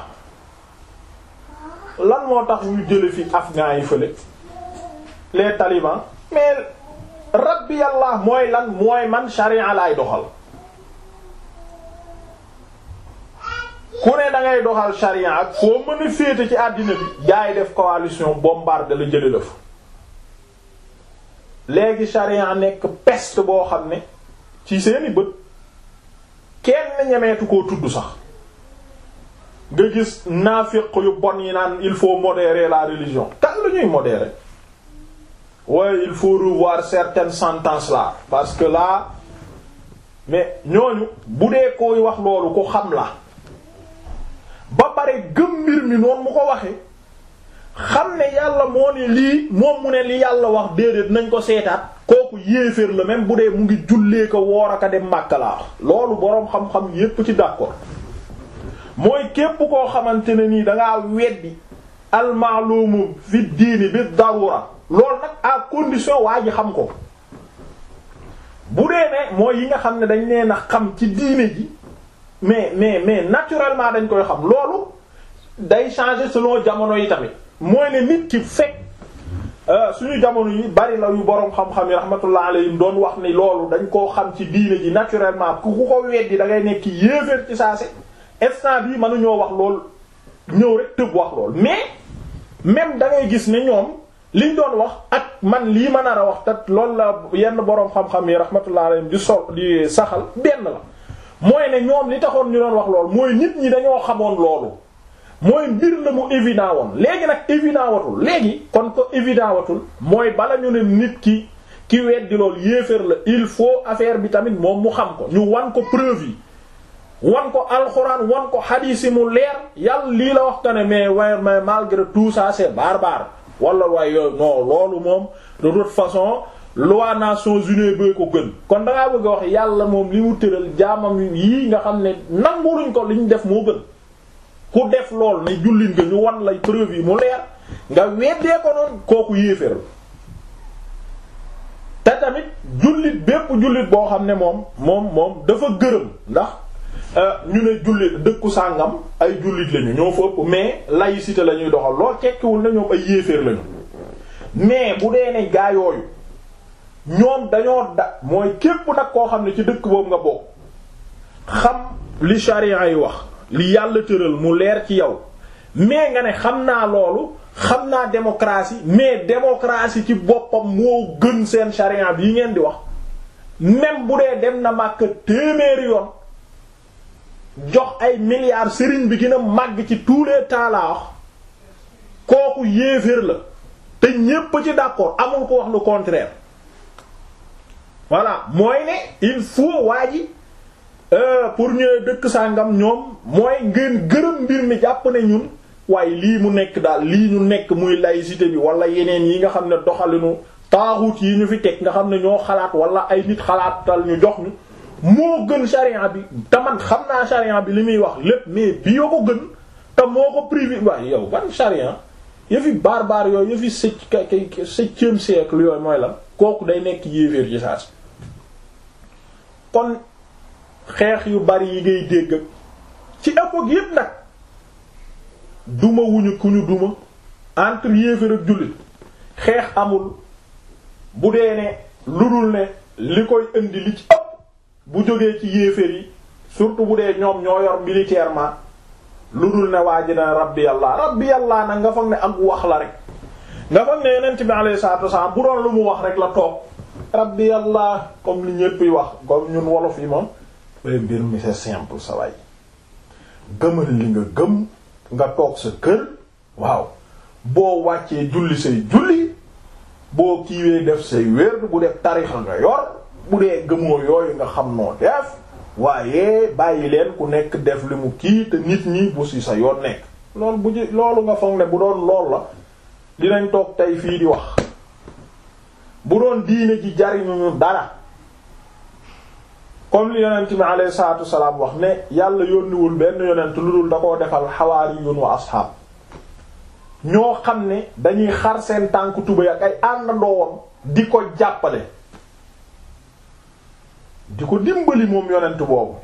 lan moo tax ñu jële fi afghans yi fële les talibans mais rabbi allah mooy lan mooy man sharia laay doxal ku ne da ngay doxal sharia ak foo mën a féete ci àddina bi jaay def coalition bombarde la jële la fa léegi sharia nekk peste boo xam ne ci seeni bët kenn ñemeetu koo tudd sax nga gis naafiq yu bon yi naan il faut modérer la religion kan la ñuy modérer ouais il faut revoir certaines sentences là parce que là mais ñooñu bu dee koy wax loolu ko xam la ba pare gëm mbir mi noonu mu ko waxee xam ne yàlla moo ne lii moom mu ne li yàlla wax déedéet nañ ko seetaat kooku yéeféer la même bu dee mu ngi jullee ko woor aka dem Makka laa wax loolu boroom xam-xam yépp ci d'accord mooy képp koo xamante ne nii dangaa weddi almaalumu fi diini bi darura loolu nag à condition waa ji xam ko bu dee ne mooy yi nga xam ne dañ leen a xam ci diine ji mais mais mais naturellement dañ koy xam loolu day changer selon jamono yi tamit mooy ne nit ki fekk suñu jamono yi bari la yu boroom xam-xam yi rahmatullah alayhim doon wax ni loolu dañ koo xam ci diine ji naturellement ku ku ko weddi da ngay nekk yéeféer ci saase instant bii mënuñoo wax lool ñëw rek tëb wax lool mais même da ngay gis ne ñoom liñ doon wax ak man lii ma nar a wax tat loolu la yenn boroom xam-xam yi rahmatullah alayhim di sol di saxal benn la mooy ne ñoom li taxoon ñu doon wax lool mooy nit ñi dañoo xamoon loolu mooy mbir la mu évident woon léegi nag évident watul léegi kon ko évident watul mooy bala ñu ne nit ki ki weddi loolu yéeféer la il faut affaire bi tamit moom mu xam ko ñu wan ko preuve yi wan ko alxuraan wan ko xadiis yi mu leer yàlla lii la wax que ne mais waaye mais malgré tout ça c'est barbare wala waaye yooyu non loolu moom de toute façon loi Nations Unies bee ko gën kon dangaa bëgg a wax yàlla moom li mu tëral jaamam yii nga xam ne nanguluñ ko li ñu def moo gën ku def lool ne jullit nga ñu wan lay preuve yi mu leer nga weddee ko noonu kooku yéeféer te tamit jullit bépp jullit boo xam ne moom moom moom dafa gërëm ndax ñu ne jullit dëkku sàngam ay jullit lañu ñoo fa ëpp mais laïcité la ñuy doxal lool tekkiwul na ñoom ay yéeféer lañu mais bu dee ne gaa yooyu ñoom dañoo da mooy képp nag koo xam ne ci dëkk boobu nga bokk xam li charia yi wax li yàlla tëral mu leer ci yow mais nga ne xam naa loolu xam naa démocratie mais démocratie ci boppam moo gën seen charia bi yi ngeen di wax même bu dee dem na màkk téeméeri yoon jox ay milliards sëriñ bi gën a màgg ci tous les temps laa wax kooku yéeféer la te ñépp ci d'accord amul ko wax le contraire voilà mooy ne il faut waa ji pour ñëwee dëkk sàngam ñoom mooy ngeen gërëm mbir mi jàpp ne ñun waaye lii mu nekk daal lii ñu nekk muy laïcité bi wala yeneen yi nga xam ne doxalinu taaxut yi ñu fi teg nga xam ne ñoo xalaat wala ay nit xalaatal ñu jox ñu moo gën charia bi te man xam naa charia bi li muy wax lépp mais bi yoo ko gën te moo ko privé waaye yow ban charia yëfi barbare yooyu yëfi septième septième siècle yooyu mooy la kooku day nekk yéeféer ci saas kon xeex yu bari yi ngay dégg ci époque yépp nag duma wuñu ku ñu duma entre yéeféer ak jullit xeex amul bu dee ne lu dul ne li koy indi li ci ëpp bu jógee ci yéeféer yi surtout bu dee ñoom ñoo yor militairement lu dul ne waa ji na rabbi yàlla rabbi yàlla nag nga foog ne ak wax la rek nga foog ne yonent bi alayhi salaatu wasallam bu doon lu mu wax rek la toog rabbi yàlla comme li ñépp yi wax comme ñun wolof yi moom bay mbir mi c'est simple sa waay gëmal li nga gëm nga toog sa kër waaw boo wàccee julli say julli boo kiiwee def say wér bu def tarixa nga yor bu dee gëmoo yooyu nga xam noo def waaye bàyyi leen ku nekk def li mu kii te nit ñi bu si sa yoon nekk loolu bu ji loolu nga foog ne bu doon lool la dinañ toog tey fii di wax bu doon diine ji jariñuñu dara comme li yonent bi alayhi salaatu wasalaam wax ne yàlla yónniwul benn yonent lu dul da koo defal xawaariyun wa asxaab ñoo xam ne dañuy xar seen tànk tubéy ak ay àndandoowam di ko jàppale di ko dimbali moom yonent boobu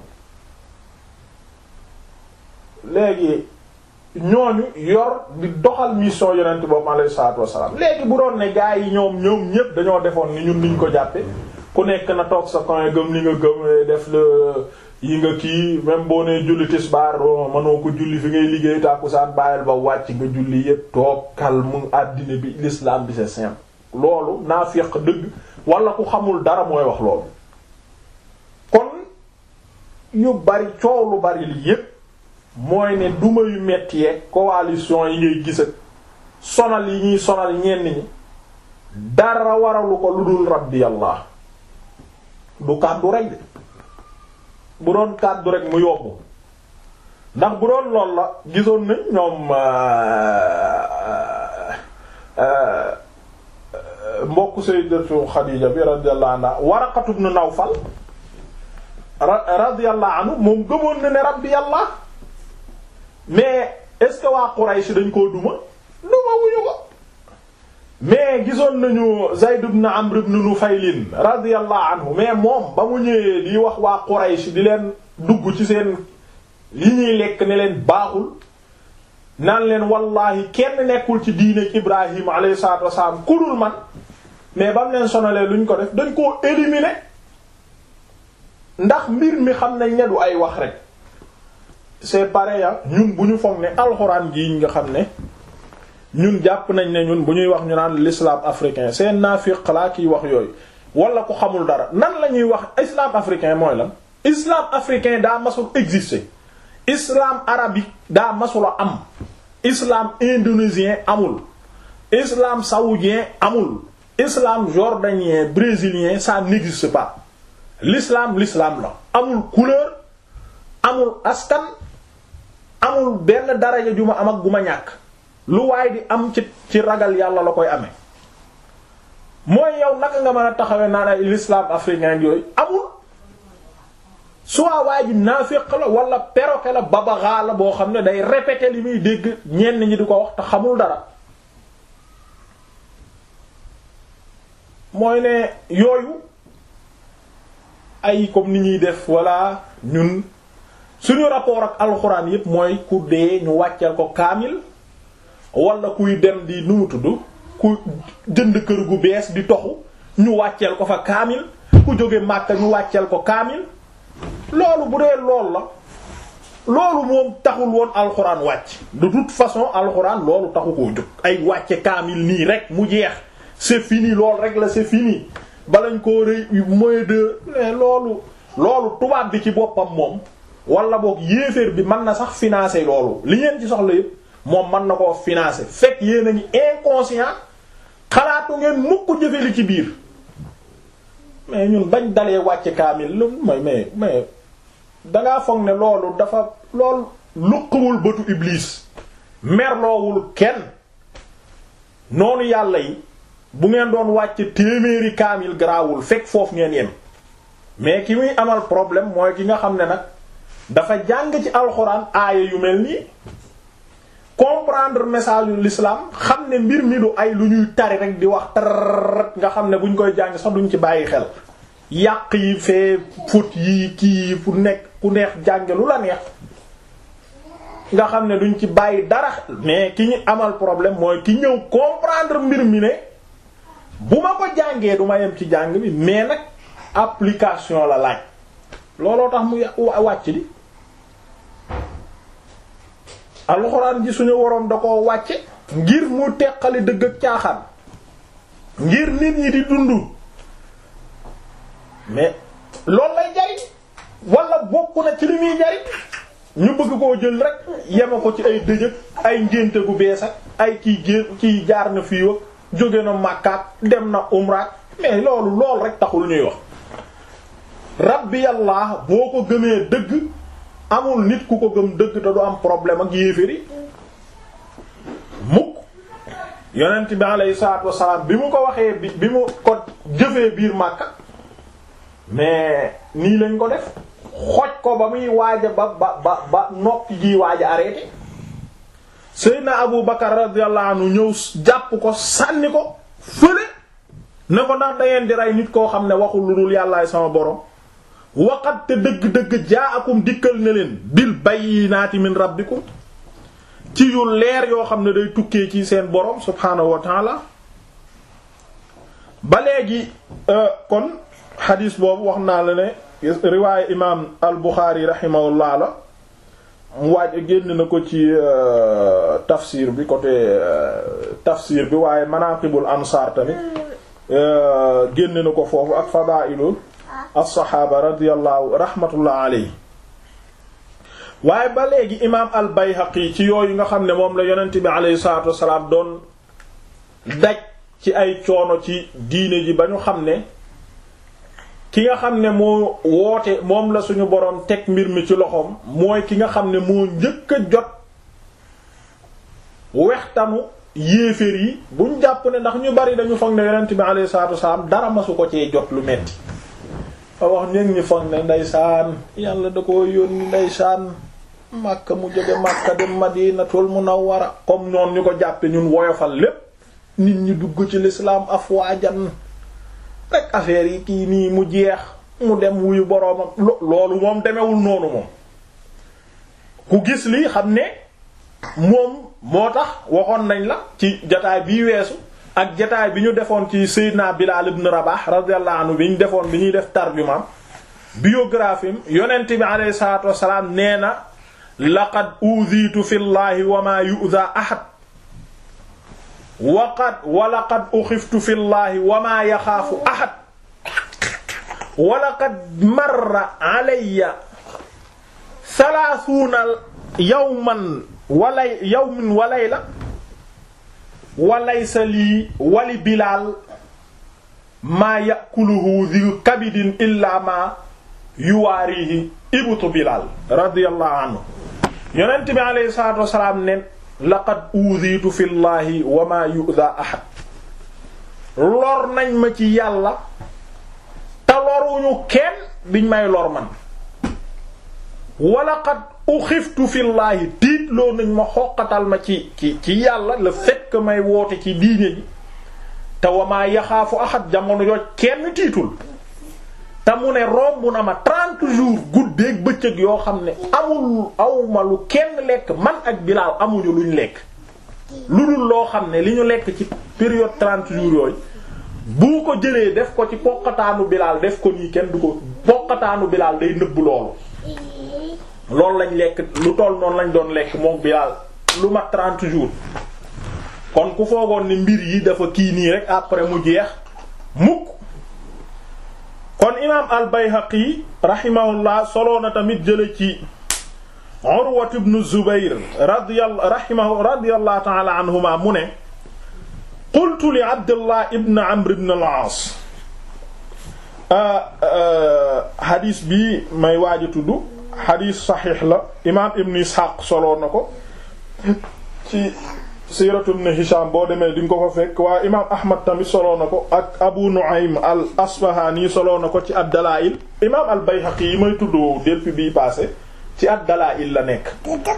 léegi ñooñu yor di doxal mission yonent boobu alayhi salaatu wasalaam léegi bu doon ne gaa yi ñoom ñoom ñépp dañoo defoon ni ñun niñ ko jàppe ku nekk na toog sa coin gëm li nga gëm def la yi nga kii même boo nee julli tisbaar mënoo ko julli fi ngay liggéey tàkkusaan bàyyil ba wàcc nga julli yépp toog calme àddina bi l'islam bi c'est simple loolu naafiq dëgg wala ku xamul dara mooy wax loolu kon yu bari coow lu bari li yépp mooy ne duma yu metti yeeg coalition yi ngay gis ak sonal yi ñuy sonal ñenn ñi dara waralu ko lu dul rabbi allah du kàddu rek de bu doon kàddu rek mu yobbu ndax bu doon lool la gisoon nañ ñoom mbokk sayyidatu Xadiija bi radiyallahu anha Waraqatu ibn Nawfal radiyallahu anhu moom gëmoon na ne rabbi yàlla mais est-ce que waa Quraysh dañ koo duma duma wuñu ko mais gisoon nañu Zayd ibn Amr ibn Nufayl radiyallahu anhu mais moom ba mu ñëwee di wax waa Quraysh di leen dugg ci seen li ñuy lekk ne leen baaxul naan leen wallahi kenn nekkul ci diine Ibrahim alayhi salaatu wasalaam ku dul man mais ba mu leen sonalee luñ ko def dañ koo éliminer ndax mbir mi xam nañ ne du ay wax rek c'est pareil ñun bu ñu foog ne alxuraan gi nga xam ne ñun jàpp nañ ne ñun bu ñuy wax ñu naan l'islam africain c'est naafiq laa kiy wax yooyu wala ku xamul dara nan la ñuy wax islam africain mooy lan islam africain daa masul exister islam arabique daa masula am islam indonésien amul islam saoudien amul islam jordanien brésilien ça n'existe pas l'islam l'islam la amul couleur amul askan amul benn daraja ju ma am ak gu ma ñàkk lu waay di am ci ci ragal yàlla la koy amee mooy yow naka nga mën a taxawee naan ay l'islam africain yooyu amul soit waa ji naafiq la wala perroquet la babaxaa la boo xam ne day répéter li muy dégg ñenn ñi di ko wax te xamul dara mooy ne yooyu ay comme ni ñuy def wala ñun suñu rapport ak alxuraan yépp mooy ku dee ñu wàcceel ko kaamil wala kuy dem di nu mu tudd ku jënd kër gu bees di toxu ñu wàcceel ko fa kaamil ku jóge Màkka ñu wàcceel ko kaamil loolu bu dee lool la loolu moom taxul woon alxuraan wàcc de toute façon alxuraan loolu taxu koo jóg ay wàcce kaamil nii rek mu jeex c'est fini loolu rek la c'est fini balañ koo rëy moyen de loolu loolu tubaab bi ci boppam moom wala boog yéeféer bi mën na sax financer loolu li ngeen ci soxla yépp moom mën na koo financer fekk yéen a ngi inconscient xalaatu ngeen mukk jëfe li ci biir mais ñun bañ dalee wàcce kaamil lu mooy mais mais dangaa foog ne loolu dafa loolu luqawul bëtu iblis merloowul kenn noonu yàlla yi bu ngeen doon wàcce téeméeri kaamil garaawul fekk foofu ngeen yem mais ki muy amal problème mooy ki nga xam ne nag dafa jàng ci alxuraan aaya yu mel nii comprendre message yu l'islam xam ne mbir mi du ay lu ñuy tari rek di wax tar nga xam ne buñ koy jàng sax duñ ci bàyyi xel yàq yi fee fut yi kii fu nekk ku neex jànge lu la neex nga xam ne duñ ci bàyyi dara mais ki ñu amal problème mooy ki ñëw comprendre mbir mi ne bu ma ko jàngee du ma yem ci jàng bi mais nag application la laaj looloo tax mu wàcc di alxuraan ji suñu waroon da ko wàcce ngir mu teqali dëgg ak caaxaan ngir nit ñi di dund mais loolu lay jariñ wala bokk na ci li muy jariñ ñu bëgg koo jël rek yema ko ci ay dëjëg ay ngénte gu bees ak ay kii gé kii jaar na fii ak jóge na màkkaat dem na umraat mais loolu lool rek taxul ñuy wax rabbi yàlla boo ko gëmee dëgg amul nit ku ko gëm dëgg te du am problème ak yéeféri mukk yonent bi alayhi salaatu wassalaam bi mu ko waxee bi bi mu ko jëfee biir Makka mais nii lañ ko def xoj ko ba muy waaja ba ba ba ba nokki gi waaja arrêté Seydina Abu Bakar radiyallahu anhu ñëw jàpp ko sànni ko fële ne ko ndax dangeen di rey nit koo xam ne waxul lu dul yàllaay sama borom waqat te dëgg-dëgg jaa akum dikkal ne leen bil bayyinaati min rabbikum ci yu leer yoo xam ne day tukkee ci seen borom subhaanahu wa taala ba léegi kon xadiis boobu wax naa la ne riwaaye imaam al Buxaari rahimahullah la mu waaj génn na ko ci tafsir bi côté tafsir bi waaye manaqibul ansaar tamit génn na ko foofu ak fadaa'ilul as-saxaaba radiyallahu rahmatullah alayhi waaye ba léegi imaam al Bayhaqi ci yooyu nga xam ne moom la yonent bi aleyhi salaatu wasalaam doon daj ci ay coono ci diine ji ba ñu xam ne ki nga xam ne moo woote moom la suñu boroom teg mbir mi ci loxoom mooy ki nga xam ne moo njëkk a jot wextanu yéeféer yi buñ jàpp ne ndax ñu bari dañu foog ne yonent bi alayhi salaatu wasalaam dara masu ko cee jot lu metti fa wax ñeen ñi foog ne ndeysaan yàlla da ko yónni ndeysaan Makka mu jóge Makka dem Madinatul Munawwara comme noonu ñu ko jàppe ñun woyofal lépp nit ñi dugg ci l'islam afwaajan rek affaire yi kii nii mu jeex mu dem wuyu boroomam loolu moom demewul noonu moom ku gis lii xam ne moom moo tax waxoon nañ la ci jataay bii weesu ak jataay bi ñu defoon ci Seydina Bilal ibn Rabah radiyallahu anhu bi ñu defoon bi ñuy def tarjumaam biographie yonent bi alayhi salaatu wassalaam nee na laqad uziitu fi llahi wa ma yu'za ahad waqad wa laqad uxiftu fi llahi wa ma yaxaafu ahad wa laqad marra alayya salaasuuna yawman walay yawmin wa layla wa laysa lii wali bilaal maa yakuluhu dhi kabidin illa ma yuwaarihi ibtu bilaal radiyallahu anhu yonent bi alayhi salaatu wasalaam ne laqad uudiitu fi llahi wa maa yu'da ahad lor nañ ma ci yàlla te loruñu kenn biñ may lor man wa laqad uxiftu fi llahi tiitloo nañ ma xoqatal ma ci ci ci yàlla le fait que may woote ci diine ji te wa maa yaxaafu ahad jamono yooj kenn tiitul te mu ne romb na ma trente jours guddeeg bëccëg yoo xam ne amul awma lu kenn lekk man ak Bilaal amuñu luñ lekk lu dul loo xam ne li ñu lekk ci période trente jours yooyu bu ko jëlee def ko ci poqataanu Bilaal def ko nii kenn du ko poqataanu Bilaal day nëbb loolu loolu lañ lekk lu toll noonu lañ doon lekk moom Bilaal lu mat trente jours kon ku foogoon ni mbir yi dafa kii nii rek après mu jeex mukk kon imaam al-Bayhaqi rahimahullah soloo na tamit jële ci Urwa ibn Zubayr radiyallahu rahimahu radiyallahu ta'ala anhuma mu ne qultu li Abdullah ibn Amr ibn al-As hadis bi may waaj a tudd hadis saxiix la imaam Ibn Ishaq soloo na ko ci siiratu ibn Hisham boo demee di nga ko fa fekk waa imaam Ahmad tamit soloo na ko ak Abu Nu'aym al Asfahani soloo na ko ci ad-Dalaa'il imaam al Bayhaqi yi may tudd depuis bii passé ci ad-Dalaa'il la nekk.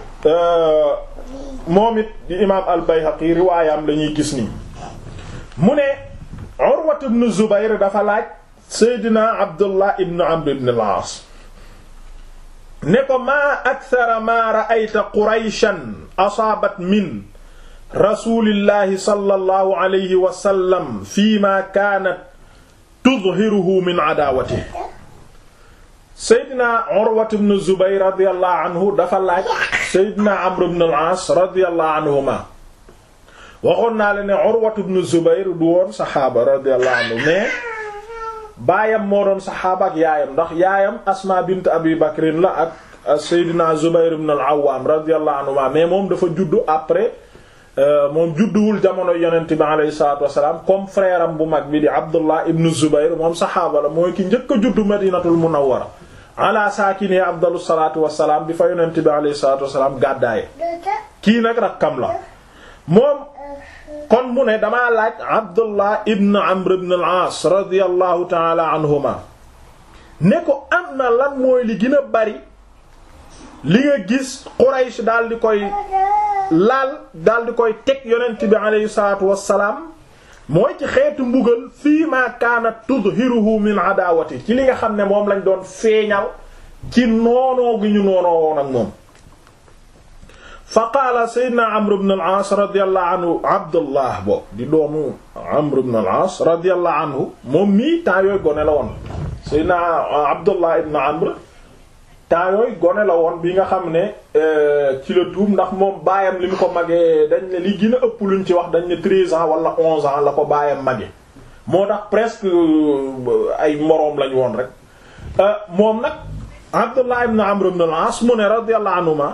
moom it di imaam al Bayhaqi riwaayam la ñuy gis nii. mu ne Urwa ibn Zubayr dafa laaj Seydina Abdullah ibn Amr ibn al-As ne ko maa akthara maa ra'ayta Qurayshan asaabat min rasulillahi sallallahu alayhi wa sallam fiima kaanat tudhiruhu min adaawatihi Seydina Urwa ibn Zubayr radiyallahu anhu dafa laaj Seydina Amr ibn al-As radiyallahu anhuma waxoon naa la ne Urwa ibn Zubayr du woon saxaaba radiyallahu anhu mais baayam moo doon saxaaba ak yaayam ndax yaayam Asma bint Abi Bakrin la ak Seydina Zubayr ibn al-Awwam radiyallahu anhuma mais moom dafa juddu après. moom judduwul jamono yonent bi alayhi salaatu wasalaam comme frère am bu mag bi di Abdullah ibn Zubayr moom saxaaba la mooy ki njëkk a juddu Madinatul Munawwara ala saakini afdalu salaatu wasalaam bi fa yonent bi alayhi salaatu wasalaam gàddaaye kii nag rakkam la moom kon mu ne damaa laaj Abdullah ibn Amr ibn al-Aas radiyallahu ta'ala anhuma ne ko am na lan mooy li gën a bari li nga gis Quraysh daal di koy laal daal di koy teg yonent bi aleyhi salaatu wassalaam mooy ci xeetu mbugal fii ma kaanat tudhiruhu min adawati ci li nga xam ne moom lañ doon feeñal ci noonoo gi ñu noonoo woon ak moom fa qaala sayyidina amr ibn al-aas radiyallahu anhu abdullah bo di doomu amr ibn al-aas radiyallahu anhu moom mii temps yooyu gone la woon sayyidina abdullah ibn amr temps yooyu gone la woon bi nga xam ne ci la tuub ndax moom baayam li mu ko magee dañ ne li gën a ëpp luñ ci wax dañ ne treize ans wala onze ans la ko baayam magee moo tax presque ay moroom lañ woon rek moom nag Abdullah ibn Amr ibn al-As mu ne radiyallahu anhuma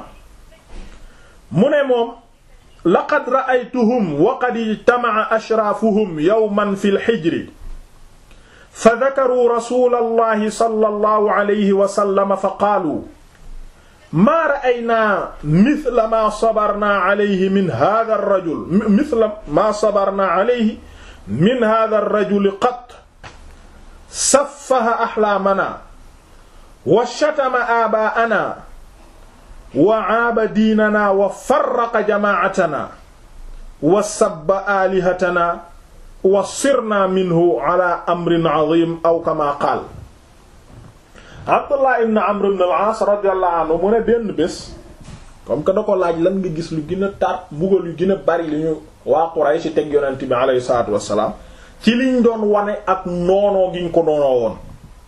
mu ne moom laqad ra'aytuhum wa qad ijtama'a ashraafuhum yawman fil hijri fa dhakaruu rasuulallahi sallallahu alayhi wa sallam fa qaaluu maa ra'aynaa mithla maa sabarnaa alayhi min haadha ar-rajul mithla maa sabarnaa alayhi min haadha ar-rajuli qat saffaha ahlaamanaa wa shatama aabaa'anaa wa aaba diinanaa wa farraqa jamaa'atanaa wa sabba aalihatanaa wa sirnaa minhu alaa amrin aziim aw kamaa qaal Abdullah ibn Amr ibn al-As radiyallahu anhu mu ne benn bés comme que da ko laaj lan nga gis lu gën a tar mbugal yu gën a bari li ñu waa Quraysh teg yonent bi alayhi salaatu wassalaam ci liñ doon wane ak noonoo giñ ko noonoo woon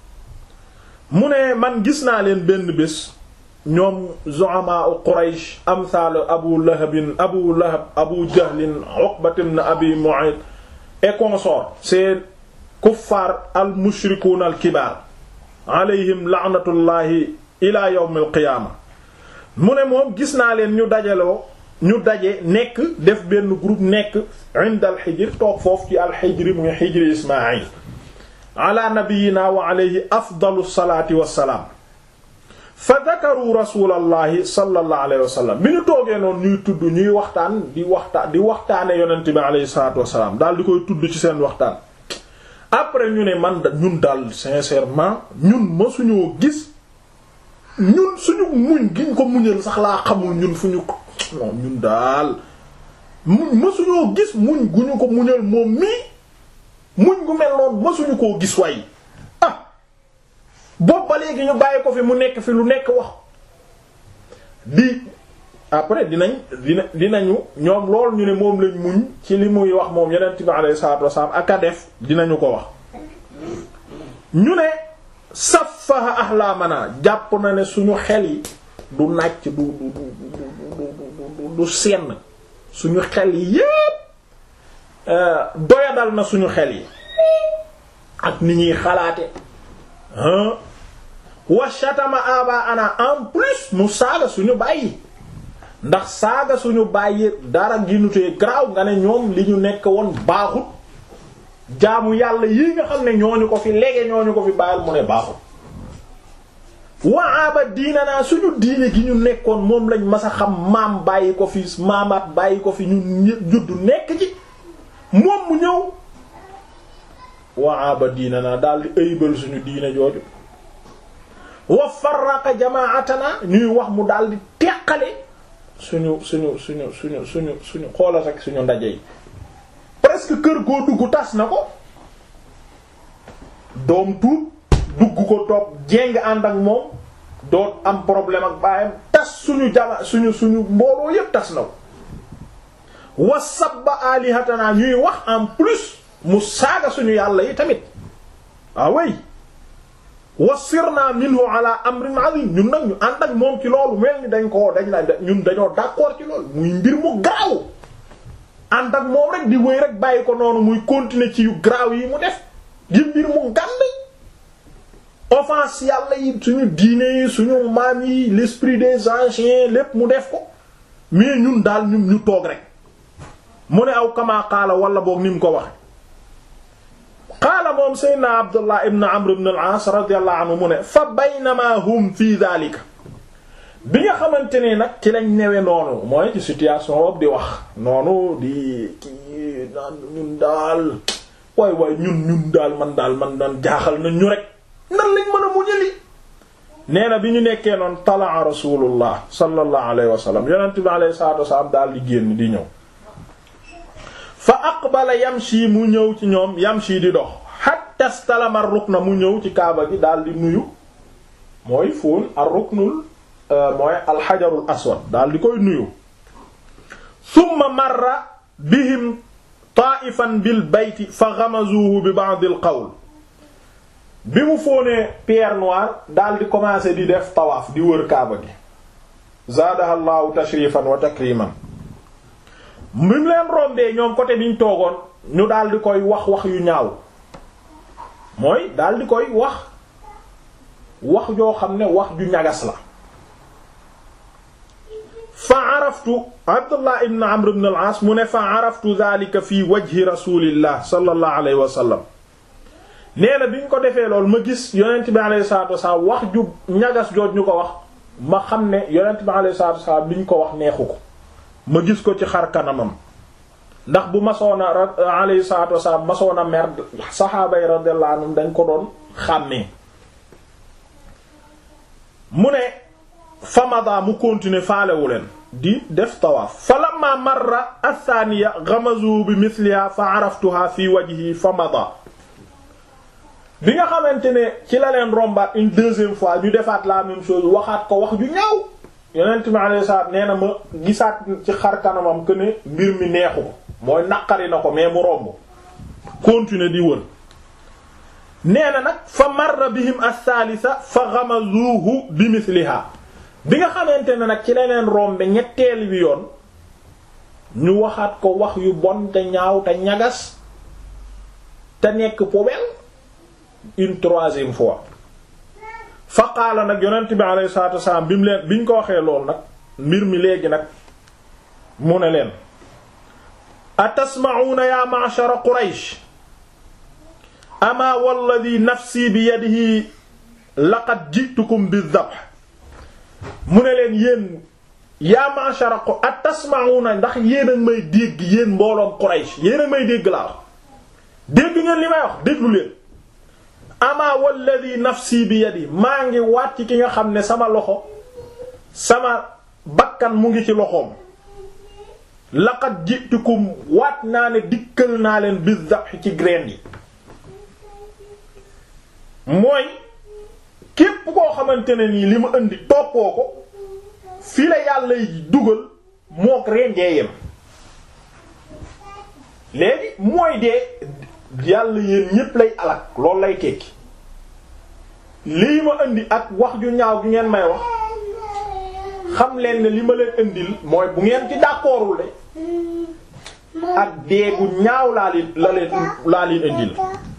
mu ne man gis naa leen benn bés ñoom zu'ama Quraysh amsal Abu Lahabin Abu Lahab Abu Jahlin Uqbat ibn Abi Mu'ayt et consorts ces kuffar al mushrikuun al kibaar alayhim la'natullahi ila yawm al qiyaama mu ne moom gis naa leen ñu dajaloo ñu daje nekk def benn groupe nekk inda al xijr toog foofu ci al xijri muy xijri Ismaayil ala nabiyyina wa alayhi afdalu salaati wassalaam fa dakaru rasulallahi sallallahu alayhi wa sallam bi ñu toogee noonu ñuy tudd ñuy waxtaan di waxtaan di waxtaane yonent bi alayhi salaatu wassalaam daal di koy tudd ci seen waxtaan après ñu ne man ñun daal sincèrement ñun mësuñoo gis ñun suñu muñ giñ ko muñal sax laa xamul ñun fu ñu non ñun daal muñ mësuñoo gis muñ gu ñu ko muñal moom mii muñ gu mel noonu mësuñu koo gis way ah boobu ba léegi ñu bàyyi ko fi mu nekk fi lu nekk wax di après dinañ dina dinañu ñoom loolu ñu ne moom lañ muñ ci li muy wax moom yonent bi alayhi salaatu wasalaam ak a def dinañu ko wax ñu ne safaha ahlaamana jàpp na ne suñu xel yi du nàcc du du du du du senn suñu xel yi yépp doyadal na suñu xel yi ak ni ñuy xalaate wa shatama aba ana en plus mu saaga suñu bàyyi ndax saaga suñu bàyyi dara ginutee garaaw nga ne ñoom li ñu nekk woon baaxut jaamu yàlla yi nga xam ne ñooñu ko fi léegi ñooñu ko fi bàyyil mu ne baaxut wa aba diina naa suñu diine gi ñu nekkoon moom lañ mas a xam maam bàyyi ko fi maamaat bàyyi ko fi ñu juddu nekk ci moom mu ñëw wa aba diina naa daal di ëybal suñu diine jooju wa farraqa jamaatana ñuy wax mu daal di teqale suñu suñu suñu suñu suñu suñu xoolal rek suñu ndaje yi presque kër goo dugg tas na ko doom tuub dugg ko toog jéng ànd ak moom doot am problème ak baayam tas suñu jama suñu suñu mbooloo yépp tas na ko wa sabba alihatana ñuy wax en plus mu saaga suñu yàlla yi tamit ah way wasirna minhu ala amrin azim ñun nag ñu ànd ak moom ci loolu mel ni dañ ko dañ la ñun dañoo d'accord ci loolu muy mbir mu garaaw ànd ak moom rek di wéy rek bàyyi ko noonu muy continuer ci yu garaaw yi mu def di mbir mu gànd offense yàlla yi suñu diine yi suñu maam yi l'esprit des anciens lépp mu def ko mais ñun daal ñun ñu toog rek mu ne aw kama qaala wala boog ni mu ko waxe qaala moom seydna abdullah ibn amr ibn al-aas radiyallahu anhu mu ne fa baynama hum fi dhalika bi nga xamante ne nag ci lañ newe noonu mooy ci situation boobu di wax noonu di kii naan ñun daal waay waay ñun ñun daal man daal man daan jaaxal na ñu rek nan lañ mën a muñali nee na bi ñu nekkee noonu talaa rasulullah sallallahu alayhi wa sallam yonent bi alayhi salatu wasallam daal di génn di ñëw fa aqbala yamshi mu ñëw ci ñoom yamshi di dox hatta stalama rukna mu ñëw ci kaaba gi daal di nuyu mooy fóon ar ruknul mooy alxajarul aswad daal di koy nuyu summa marra bihim taa'ifan bil bayti fa ghamazuhu bi ba'd al qawl bi mu fóonee pierre noire daal di commencer di def tawaaf di wër kaaba gi zaadaha allahu tashrifan wa takriman mu leen rombee ñoom côté biñ toogoon ñu daal di koy wax wax yu ñaaw mooy daal di koy wax wax joo xam ne wax ju ñagas la fa araftu abdullah ibn amr ibn al-aas mu ne fa araftu dhalika fi wajhi rasulillah sallallahu alayhi wa sallam nee na bi ñu ko defee loolu ma gis yonent bi alayhi salatu wasalaam wax ju ñagas jooj ñu ko wax ma xam ne yonent bi alayhi salatu wasalaam li ñu ko wax neexu ko ma gis ko ci xar kanamam ndax bu masoona alayhi salatu wasalaam masoona mer saxaaba yi radiyallahu anhum dañ ko doon xàmmee mu ne famada mu continuer faalewu leen di def tawaaf fa lamma marra athaniya ghamazu bi mithliha fa araftuha fi wajhi famada bi nga xamante ne ci la leen rombaat une deuxième fois ñu defaat la même chose waxaat ko wax ju ñaaw yonent mi alayhi salaam nee na ma gisaat ci xar kanamam que ne mbir mi neexu ko mooy naqari na ko mais mu romb continuer di wër nee na nag fa marra bihim athalitha fa ghamazuhu bi mithliha bi nga xamante ne nag ci la leen rombe ñetteel wi yoon ñu waxaat ko wax yu bon te ñaaw te ñagas te nekk poubelle une troisième fois fa qaala nag yonent bi alayhi salatu wassalam bi mu leen bi ñu ko waxee lool nag mbir mi léegi nag mu ne leen atasma'una ya ma'shara quraysh ama walladhi nafsi bi yadihi laqad ji'tukum bidhabh mu ne leen yéen yaa ma'shara ko atasma'una ndax yéen a may dégg yéen mbooloom Quraysh yéen a may dégg laa wax dégg ngeen li may wax déglu leen ama walladhi nafsi bi yadi maa ngi waat ci ki nga xam ne sama loxo sama bakkan mu ngi ci loxoom laqad ji'tukum waat naa ne dikkal naa leen bidhabh ci graine yi mooy képp koo xamante ne nii li ma indi toppoo ko fi la yàlla dugal mook rendee yem léegi mooy dee yàlla yéen ñépp lay alak loolu lay tekki lii ma indi ak wax ju ñaaw gi ngeen may wax xam leen ne li ma leen indil mooy bu ngeen ci d'accordul de ak dee gu ñaaw laa leen la leen laa leen indil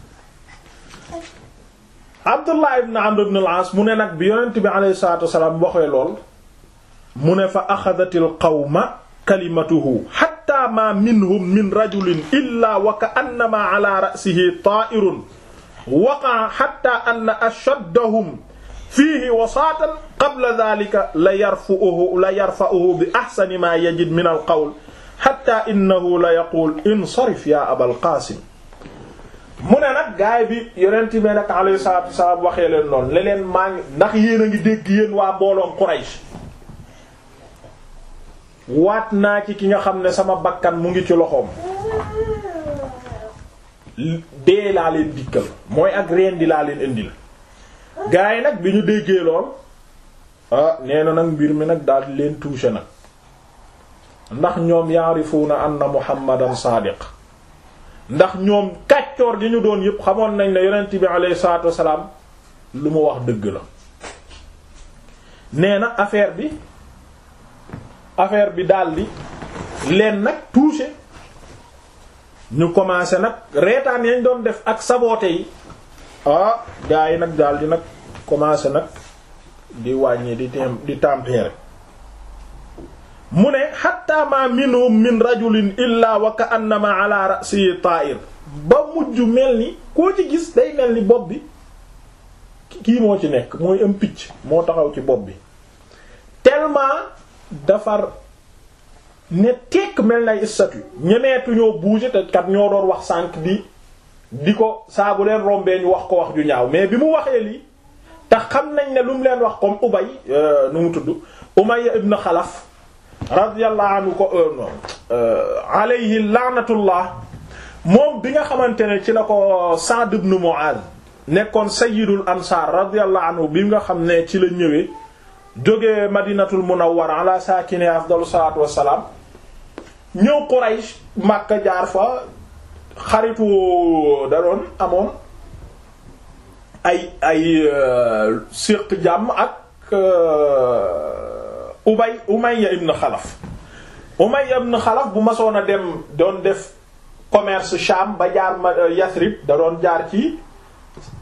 Abdullah ibn Amr ibn al-As mu ne nag bi yonent bi alayhi salaatu wasalaam waxee lool mu ne fa axadatil qawma kalimatuhu hatta ma minhum min rajulin illa wa ka annama ala ra'sihi ta'irun waqa'a hatta anna ashaddahum fiihi wasaatan qabla dhalika la yarfa'uhu la yarfa'uhu bi ahsani ma yajid min al-qawl hatta innahu la yaqul insarif ya Abal Qaasim mu ne nag gaay bi yonent bi nag alayhi salaatu wasalaam waxee leen noonu le leen maa ngi ndax yéen a ngi dégg yéen waa mbooloom Quraysh waat naa ci ki nga xam ne sama bakkan mu ngi ci loxoom dee laa leen dikkal mooy ak reen di laa leen indil gaay yi nag bi ñu déggee lool ah nee na nag mbir mi nag daal di leen touché nag ndax ñoom yaarifuuna anna Muhammadan saadiq ndax ñoom kàccoor gi ñu doon yëpp xamoon nañ ne yonent bi alayhi salaatu wasalaam lu mu wax dëgg la nee na affaire bi affaire bi daldi leen nag touché ñu commencé nag reetaan yañ doon def ak saboote yi ah gaa yi nag daldi nag commencé nag di wàññi di tem di tempérer mu ne hatta ma minhum min rajulin illa wa ka annama ala ra'si ta'ir ba mujj mel ni koo ci gis day mel ni bopp bi kii moo ci nekk mooy am picc moo taxaw ci bopp bi tellement dafar ne tekk mel nay statue ñemeetu ñoo bouger te kat ñoo doon wax sànq di di ko saa bu leen rombee ñu wax ko wax ju ñaaw mais bi mu waxee lii te xam nañ ne lu mu leen wax comme Ubay nu mu tudd Umayya ibn Xalaf radiyallahu anhu ko alayhi laanatullah moom bi nga xamante ne ci la ko Sa'd ibn Mu'adh nekkoon sayyidul ansaar radiyallahu anhu bi nga xam ne ci la ñëwee jógee madinatul munawwara ala saakini afdalu salaatu wassalaam ñëw Quraysh Makka jaar fa xaritu da doon amoon ay ay séq jàmm ak Ubay Umayya ibn Xalaf Umayya ibn Xalaf bu masoon a dem doon def commerce Sham ba jaar ma Yasrib da doon jaar ci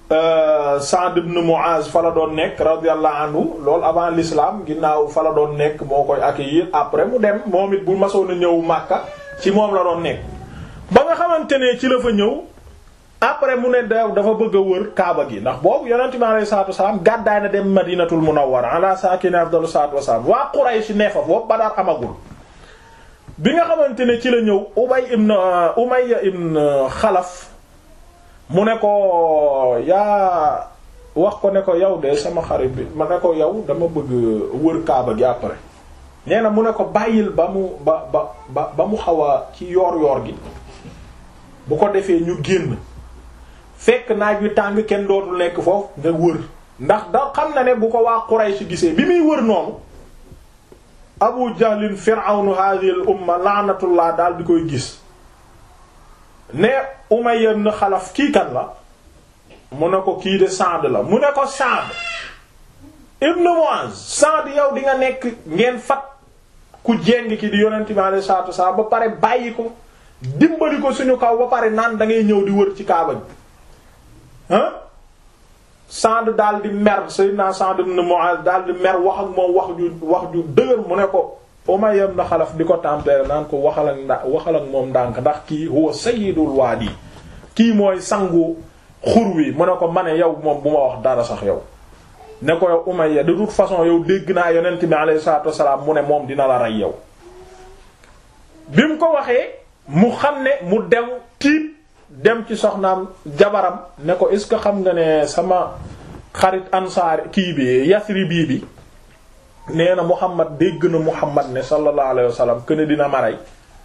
Sa'd ibn Mu'az fa la doon nekk radiyallahu anhu loolu avant l'islam ginnaaw fa la doon nekk moo koy accueillir après mu dem moom it bu masoon a ñëw Makka ci moom la doon nekk ba nga xamante ne ci la fa ñëw après mu ne da dafa bëgg a wër Kaaba gi ndax boobu yonent bi alayhi salaatu wasalaam gàddaay na dem Madinatul Munawwara ala saakini afdalu salaatu wasalaam waa Quraysh ne fa boobu Badar amagul bi nga xamante ne ci la ñëw Ubay ibn Umayya ibn Xalaf mu ne ko yaa wax ko ne ko yow de sama xarit bi ma ne ko yow dama bëgg wër Kaaba gi après nee na mu ne ko bàyyil ba mu ba ba ba ba mu xaw a ci yoor yoor gi bu ko defee ñu génn fekk naaj wi tàng kenn dootul nekk foofu nga wër ndax da xam na ne bu ko waa Quraysh gisee bi muy wër noonu Abu Jahlin fir'awnu hadhihi al umma la'natullah daal di koy gis ne Umayya ibn Xalaf kii kan la mu ne ko kii de Sa'd la mu ne ko Sa'd ibn Mu'az Sa'd yow di nga nekk ngeen fat ku jéng ki di yonent bi alayhi salaatu wasallam ba pare bàyyi ko dimbali ko suñu kaw ba pare naan da ngay ñëw di wër ci Kaaba bi ah Sa'd daal di mer Sayyidina Sa'd ibn Mu'az daal di mer wax ak moom wax ju wax ju dëgër mu ne ko Umayya ibn Xalaf di ko tempérer naan ko waxal ak nda waxal ak moom ndànk ndax kii huwa sayyidul waadi kii mooy sangu xur wi mu ne ko ma ne yow moom bu ma wax dara sax yow ne ko yow Umayya de toute façon yow dégg naa yonent bi alayhi salaatu wassalaam mu ne moom dina la rey yow bi mu ko waxee mu xam ne mu dem tiit dem ci soxnaam jabaram ne ko est ce que xam nga ne sama xarit ansaar kii bi Yasribi bi nee na Muhammad dégg na Muhammad ne sallallahu alayhi wasallam que ne dina ma rey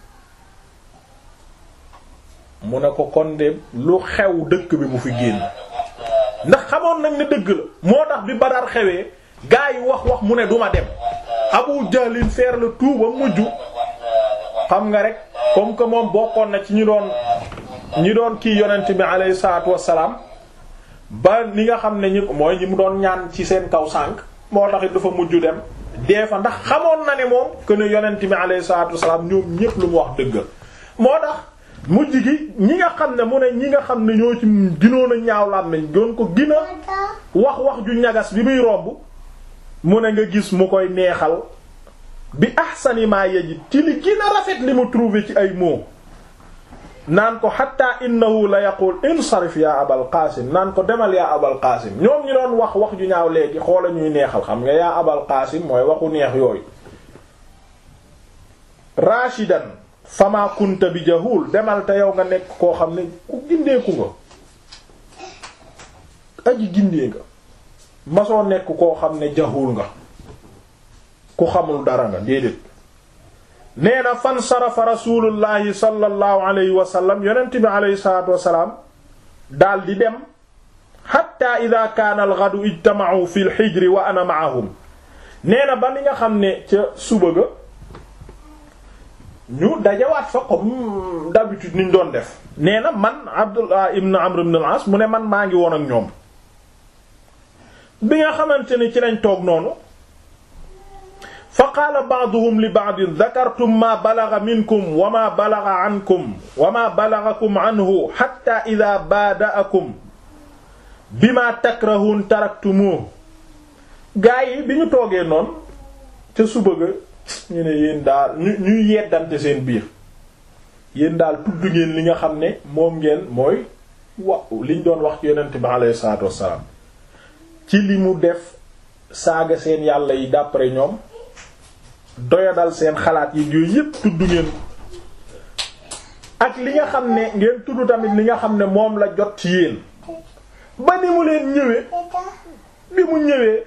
mu ne ko kon de lu xew dëkk bi bu fi génn ndax xamoon nañ ne dëgg la moo tax bi Badar xewee gaa yi wax wax mu ne duma dem Abu Jahlin faire le tout ba mujj xam nga rek comme que moom bokkoon na ci ñi doon ñi doon kii yonent bi alayhi salaatu wassalaam ba ni nga xam ne ñi mooy ñi mu doon ñaan ci seen kaw sànq moo tax it dafa mujj dem dee fa ndax xamoon na ne moom que ne yonent bi alayhi salaatu wassalaam ñoom ñépp lu mu wax dëgg moo tax mujj gi ñi nga xam ne mu ne ñi nga xam ne ñoo ci ginoon a ñaaw làmmiñ doon ko gina wax wax ju ñagas bi muy romb mu ne nga gis mu koy neexal bi ahsani ma yajid ci li gën a rafet li mu trouvé ci ay mots naan ko hatta innahu la yaqul insarif ya abal qasim naan ko demal yaa abal qasim ñoom ñi doon wax wax ju ñaaw léegi xoola ñuy neexal xam nga yaa abal qasim mooy waxu neex yooyu rashidan fama kunta bi jahul demal te yow nga nekk koo xam ne ku gindeeku nga aji gindee nga masoo nekk koo xam ne jahul nga ku xamul dara nga déedéet nee na fan sarafa rasulullahi sallallahu alayhi wa sallam yonent bi alayhi salatu wasalaam daal di dem hatta ida kaana al ghadu ijtama'u fi al hijri wa ana ma'ahum nee na ba ni nga xam ne ca suba ga ñu dajawaat fa comme d'habitude niñ doon def nee na man Abdullah ibn Amr ibn al-As mu ne man maa ngi woon ak ñoom bi nga xamante ni ci lañ toog noonu fa qaala ba'duhum li ba'din dhakartum ma balagha minkum wa ma balagha ankum wa ma balaghakum anhu hatta idha bada'akum bima takrahun taraktumuhu gaa yi bi ñu toogee noonu ca suba ga ñu ne yéen daal ñu ñuy yeddante seen biir yéen daal tudd ngeen li nga xam ne moom ngeen mooy wa liñ doon wax ci yonent bi alayhi salaatu wassalaam ci li mu def saaga seen yàlla yi d'après ñoom doyadal seen xalaat yi yooyu yépp tudd ngeen ak li nga xam ne ngeen tudd tamit li nga xam ne moom la jot ci yéen ba ni mu leen ñëwee bi mu ñëwee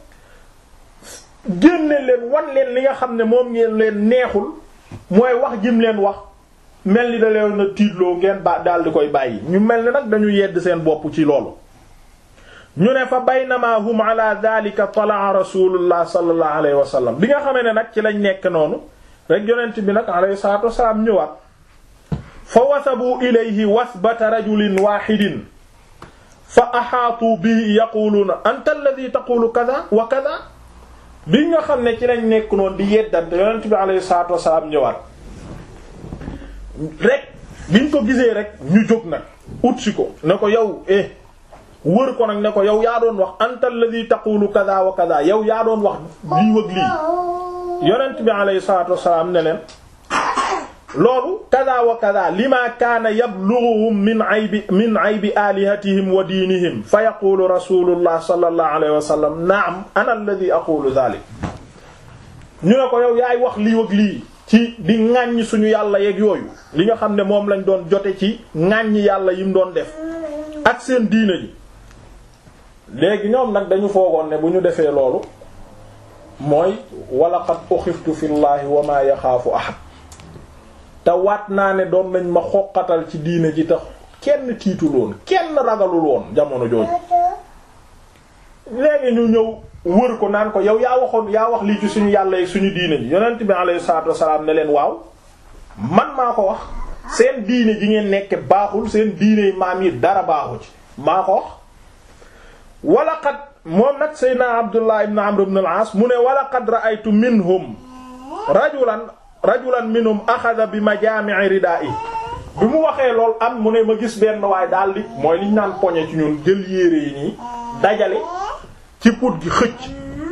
génne leen wan leen li nga xam ne moom ngeen leen neexul mooy wax jim leen wax mel ni da leen na tiitloo ngeen ba daal di koy bàyyi ñu mel ni nag dañu yedd seen bopp ci loolu ñu ne fa baynama hum ala dhalika talaa rasulullah sallallahu alayhi wa sallam bi nga xamee ne nag ci lañ nekk noonu rek yonent bi nag alayhi salatu wasalaam ñëwaat fa wasabu ilayhi wasbata rajulin wahidin fa ahaatu bihi yaquluuna anta alladhi taqulu kadha wa kadha bi nga xam ne ci lañ nekk noonu di yeddante yonent bi alayhi salatu wasalaam ñëwaat rek biñ ko gisee rek ñu jóg nag ut si ko ne ko yow eh wër ko nag ne ko yow yaa doon wax anta alladhi taqulu kaza wa kaza yow yaa doon wax lii wëg lii yonent bi alayhi salatu wasalaam ne leen loolu kaza wa kaza lima kaana yablughuhum min aybi min aybi alihatihim wa diinihim fa yaqulu rasulullah sallallahu alayhi wa sallam naam ana alladhi aqulu dhalik ñu ne ko yow yaay wax lii wëg lii ci di ŋàññ suñu yàlla yeeg yooyu li nga xam ne moom lañ doon jote ci ŋàññ yàlla yim doon def ak seen diine ji léegi ñoom nag dañu foogoon ne bu ñu defee loolu mooy wala qad uxiftu fi llahi wa ma yaxaafu ahad te waat naa ne doon nañ ma xoqatal ci diine ji tax kenn tiitul woon kenn ragalul woon jamono jooju léegi ñu ñëw wër ko naan ko yow yaa waxoon yaa wax lii ci suñu yàlla yi suñu diine ji yonent bi alayhi salaatu wasalaam ne leen waaw man maa ko wax seen diine ji ngeen nekk baaxul seen diine maam yi dara baaxu ci maa ko wax wala qad moom nag seydna abdullah ibn amr ibn al-aas mu ne wala qad ra'aytu minhum rajulan rajulan minhum axada bi majaami'i ridaa'i bi mu waxee lool am mu ne ma gis benn waaye daal di mooy liñ naan poñe ci ñun jël yére yi nii dajale ci put gi xëcc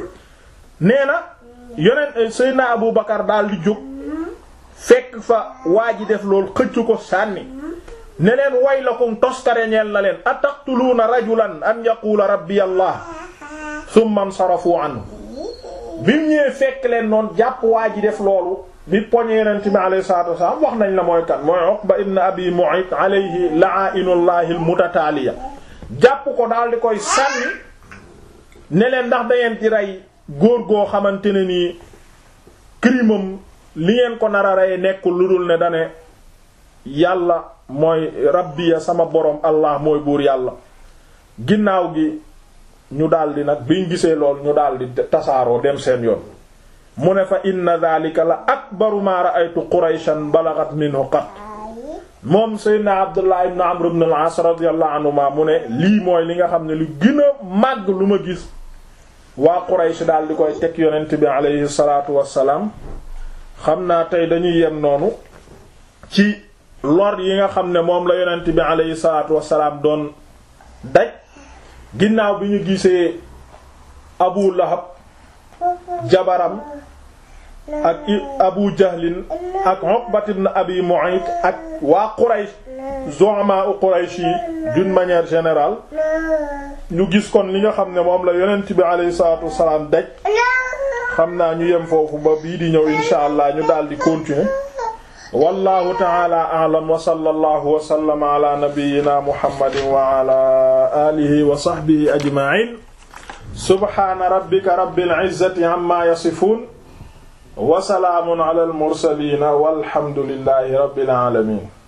nee na yoneen seydna abu bakar daal di jóg fekk fa waa ji def lool xëcc ko sànni ne leen waylakum toskare ñeel na leen ataqtuluuna rajulan an yaqula rabbi allah thumma nsarafu anhu bi mu ñëwee fekk leen noonu jàpp waa ji def loolu bi poñe yonent bi alayhi salaatu wasalaam wax nañ la mooy kan mooy Uqba ibn Abi Mu'ayt alayhi la'ainullahi almutataaliya jàpp ko daal di koy sànni ne leen ndax da ngeen di rey góor goo xamante ne nii crimam li ngeen ko nar a rey nekkul lu dul ne dane yàlla mooy rabbiya sama borom allah mooy buur yàlla ginnaaw gi ñu daldi nag biñ gisee lool ñu daldi tasaaroo dem seen yoon mu ne fa inna dhalika la akbaru ma ra'aytu qurayshan balagat minhu qat moom seydna abdullah ibn amr ibn al-as radiyallahu anhuma mu ne lii mooy li nga xam ne lu gën a màgg lu ma gis waa quraysh daal di koy teg yonent bi aleyhi salatu wassalaam xam naa tey dañuy yem noonu ci lor yi nga xam ne moom la yonent bi aleyhi salatu wassalaam doon daj ginnaaw bi ñu gisee abu lahab jabaram ak abu jahlin ak uqbat ibn abi mu'ayt ak waa quraysh zu'ama u quraysh yi d'une manière générale ñu gis kon li nga xam ne moom la yonent bi alayhi salatu wassalam daj xam naa ñu yem foofu ba bii di ñëw insha allah ñu daal di continuer wallahu ta'ala a'lam wa sallallahu wa sallama ala nabiyyina muhammadin wa ala alihi wa sahbihi ajma'in subhana rabbika rabbil izzati amma yasifun wa salaamun ala al mursalin walhamdulillahi rabbil alamin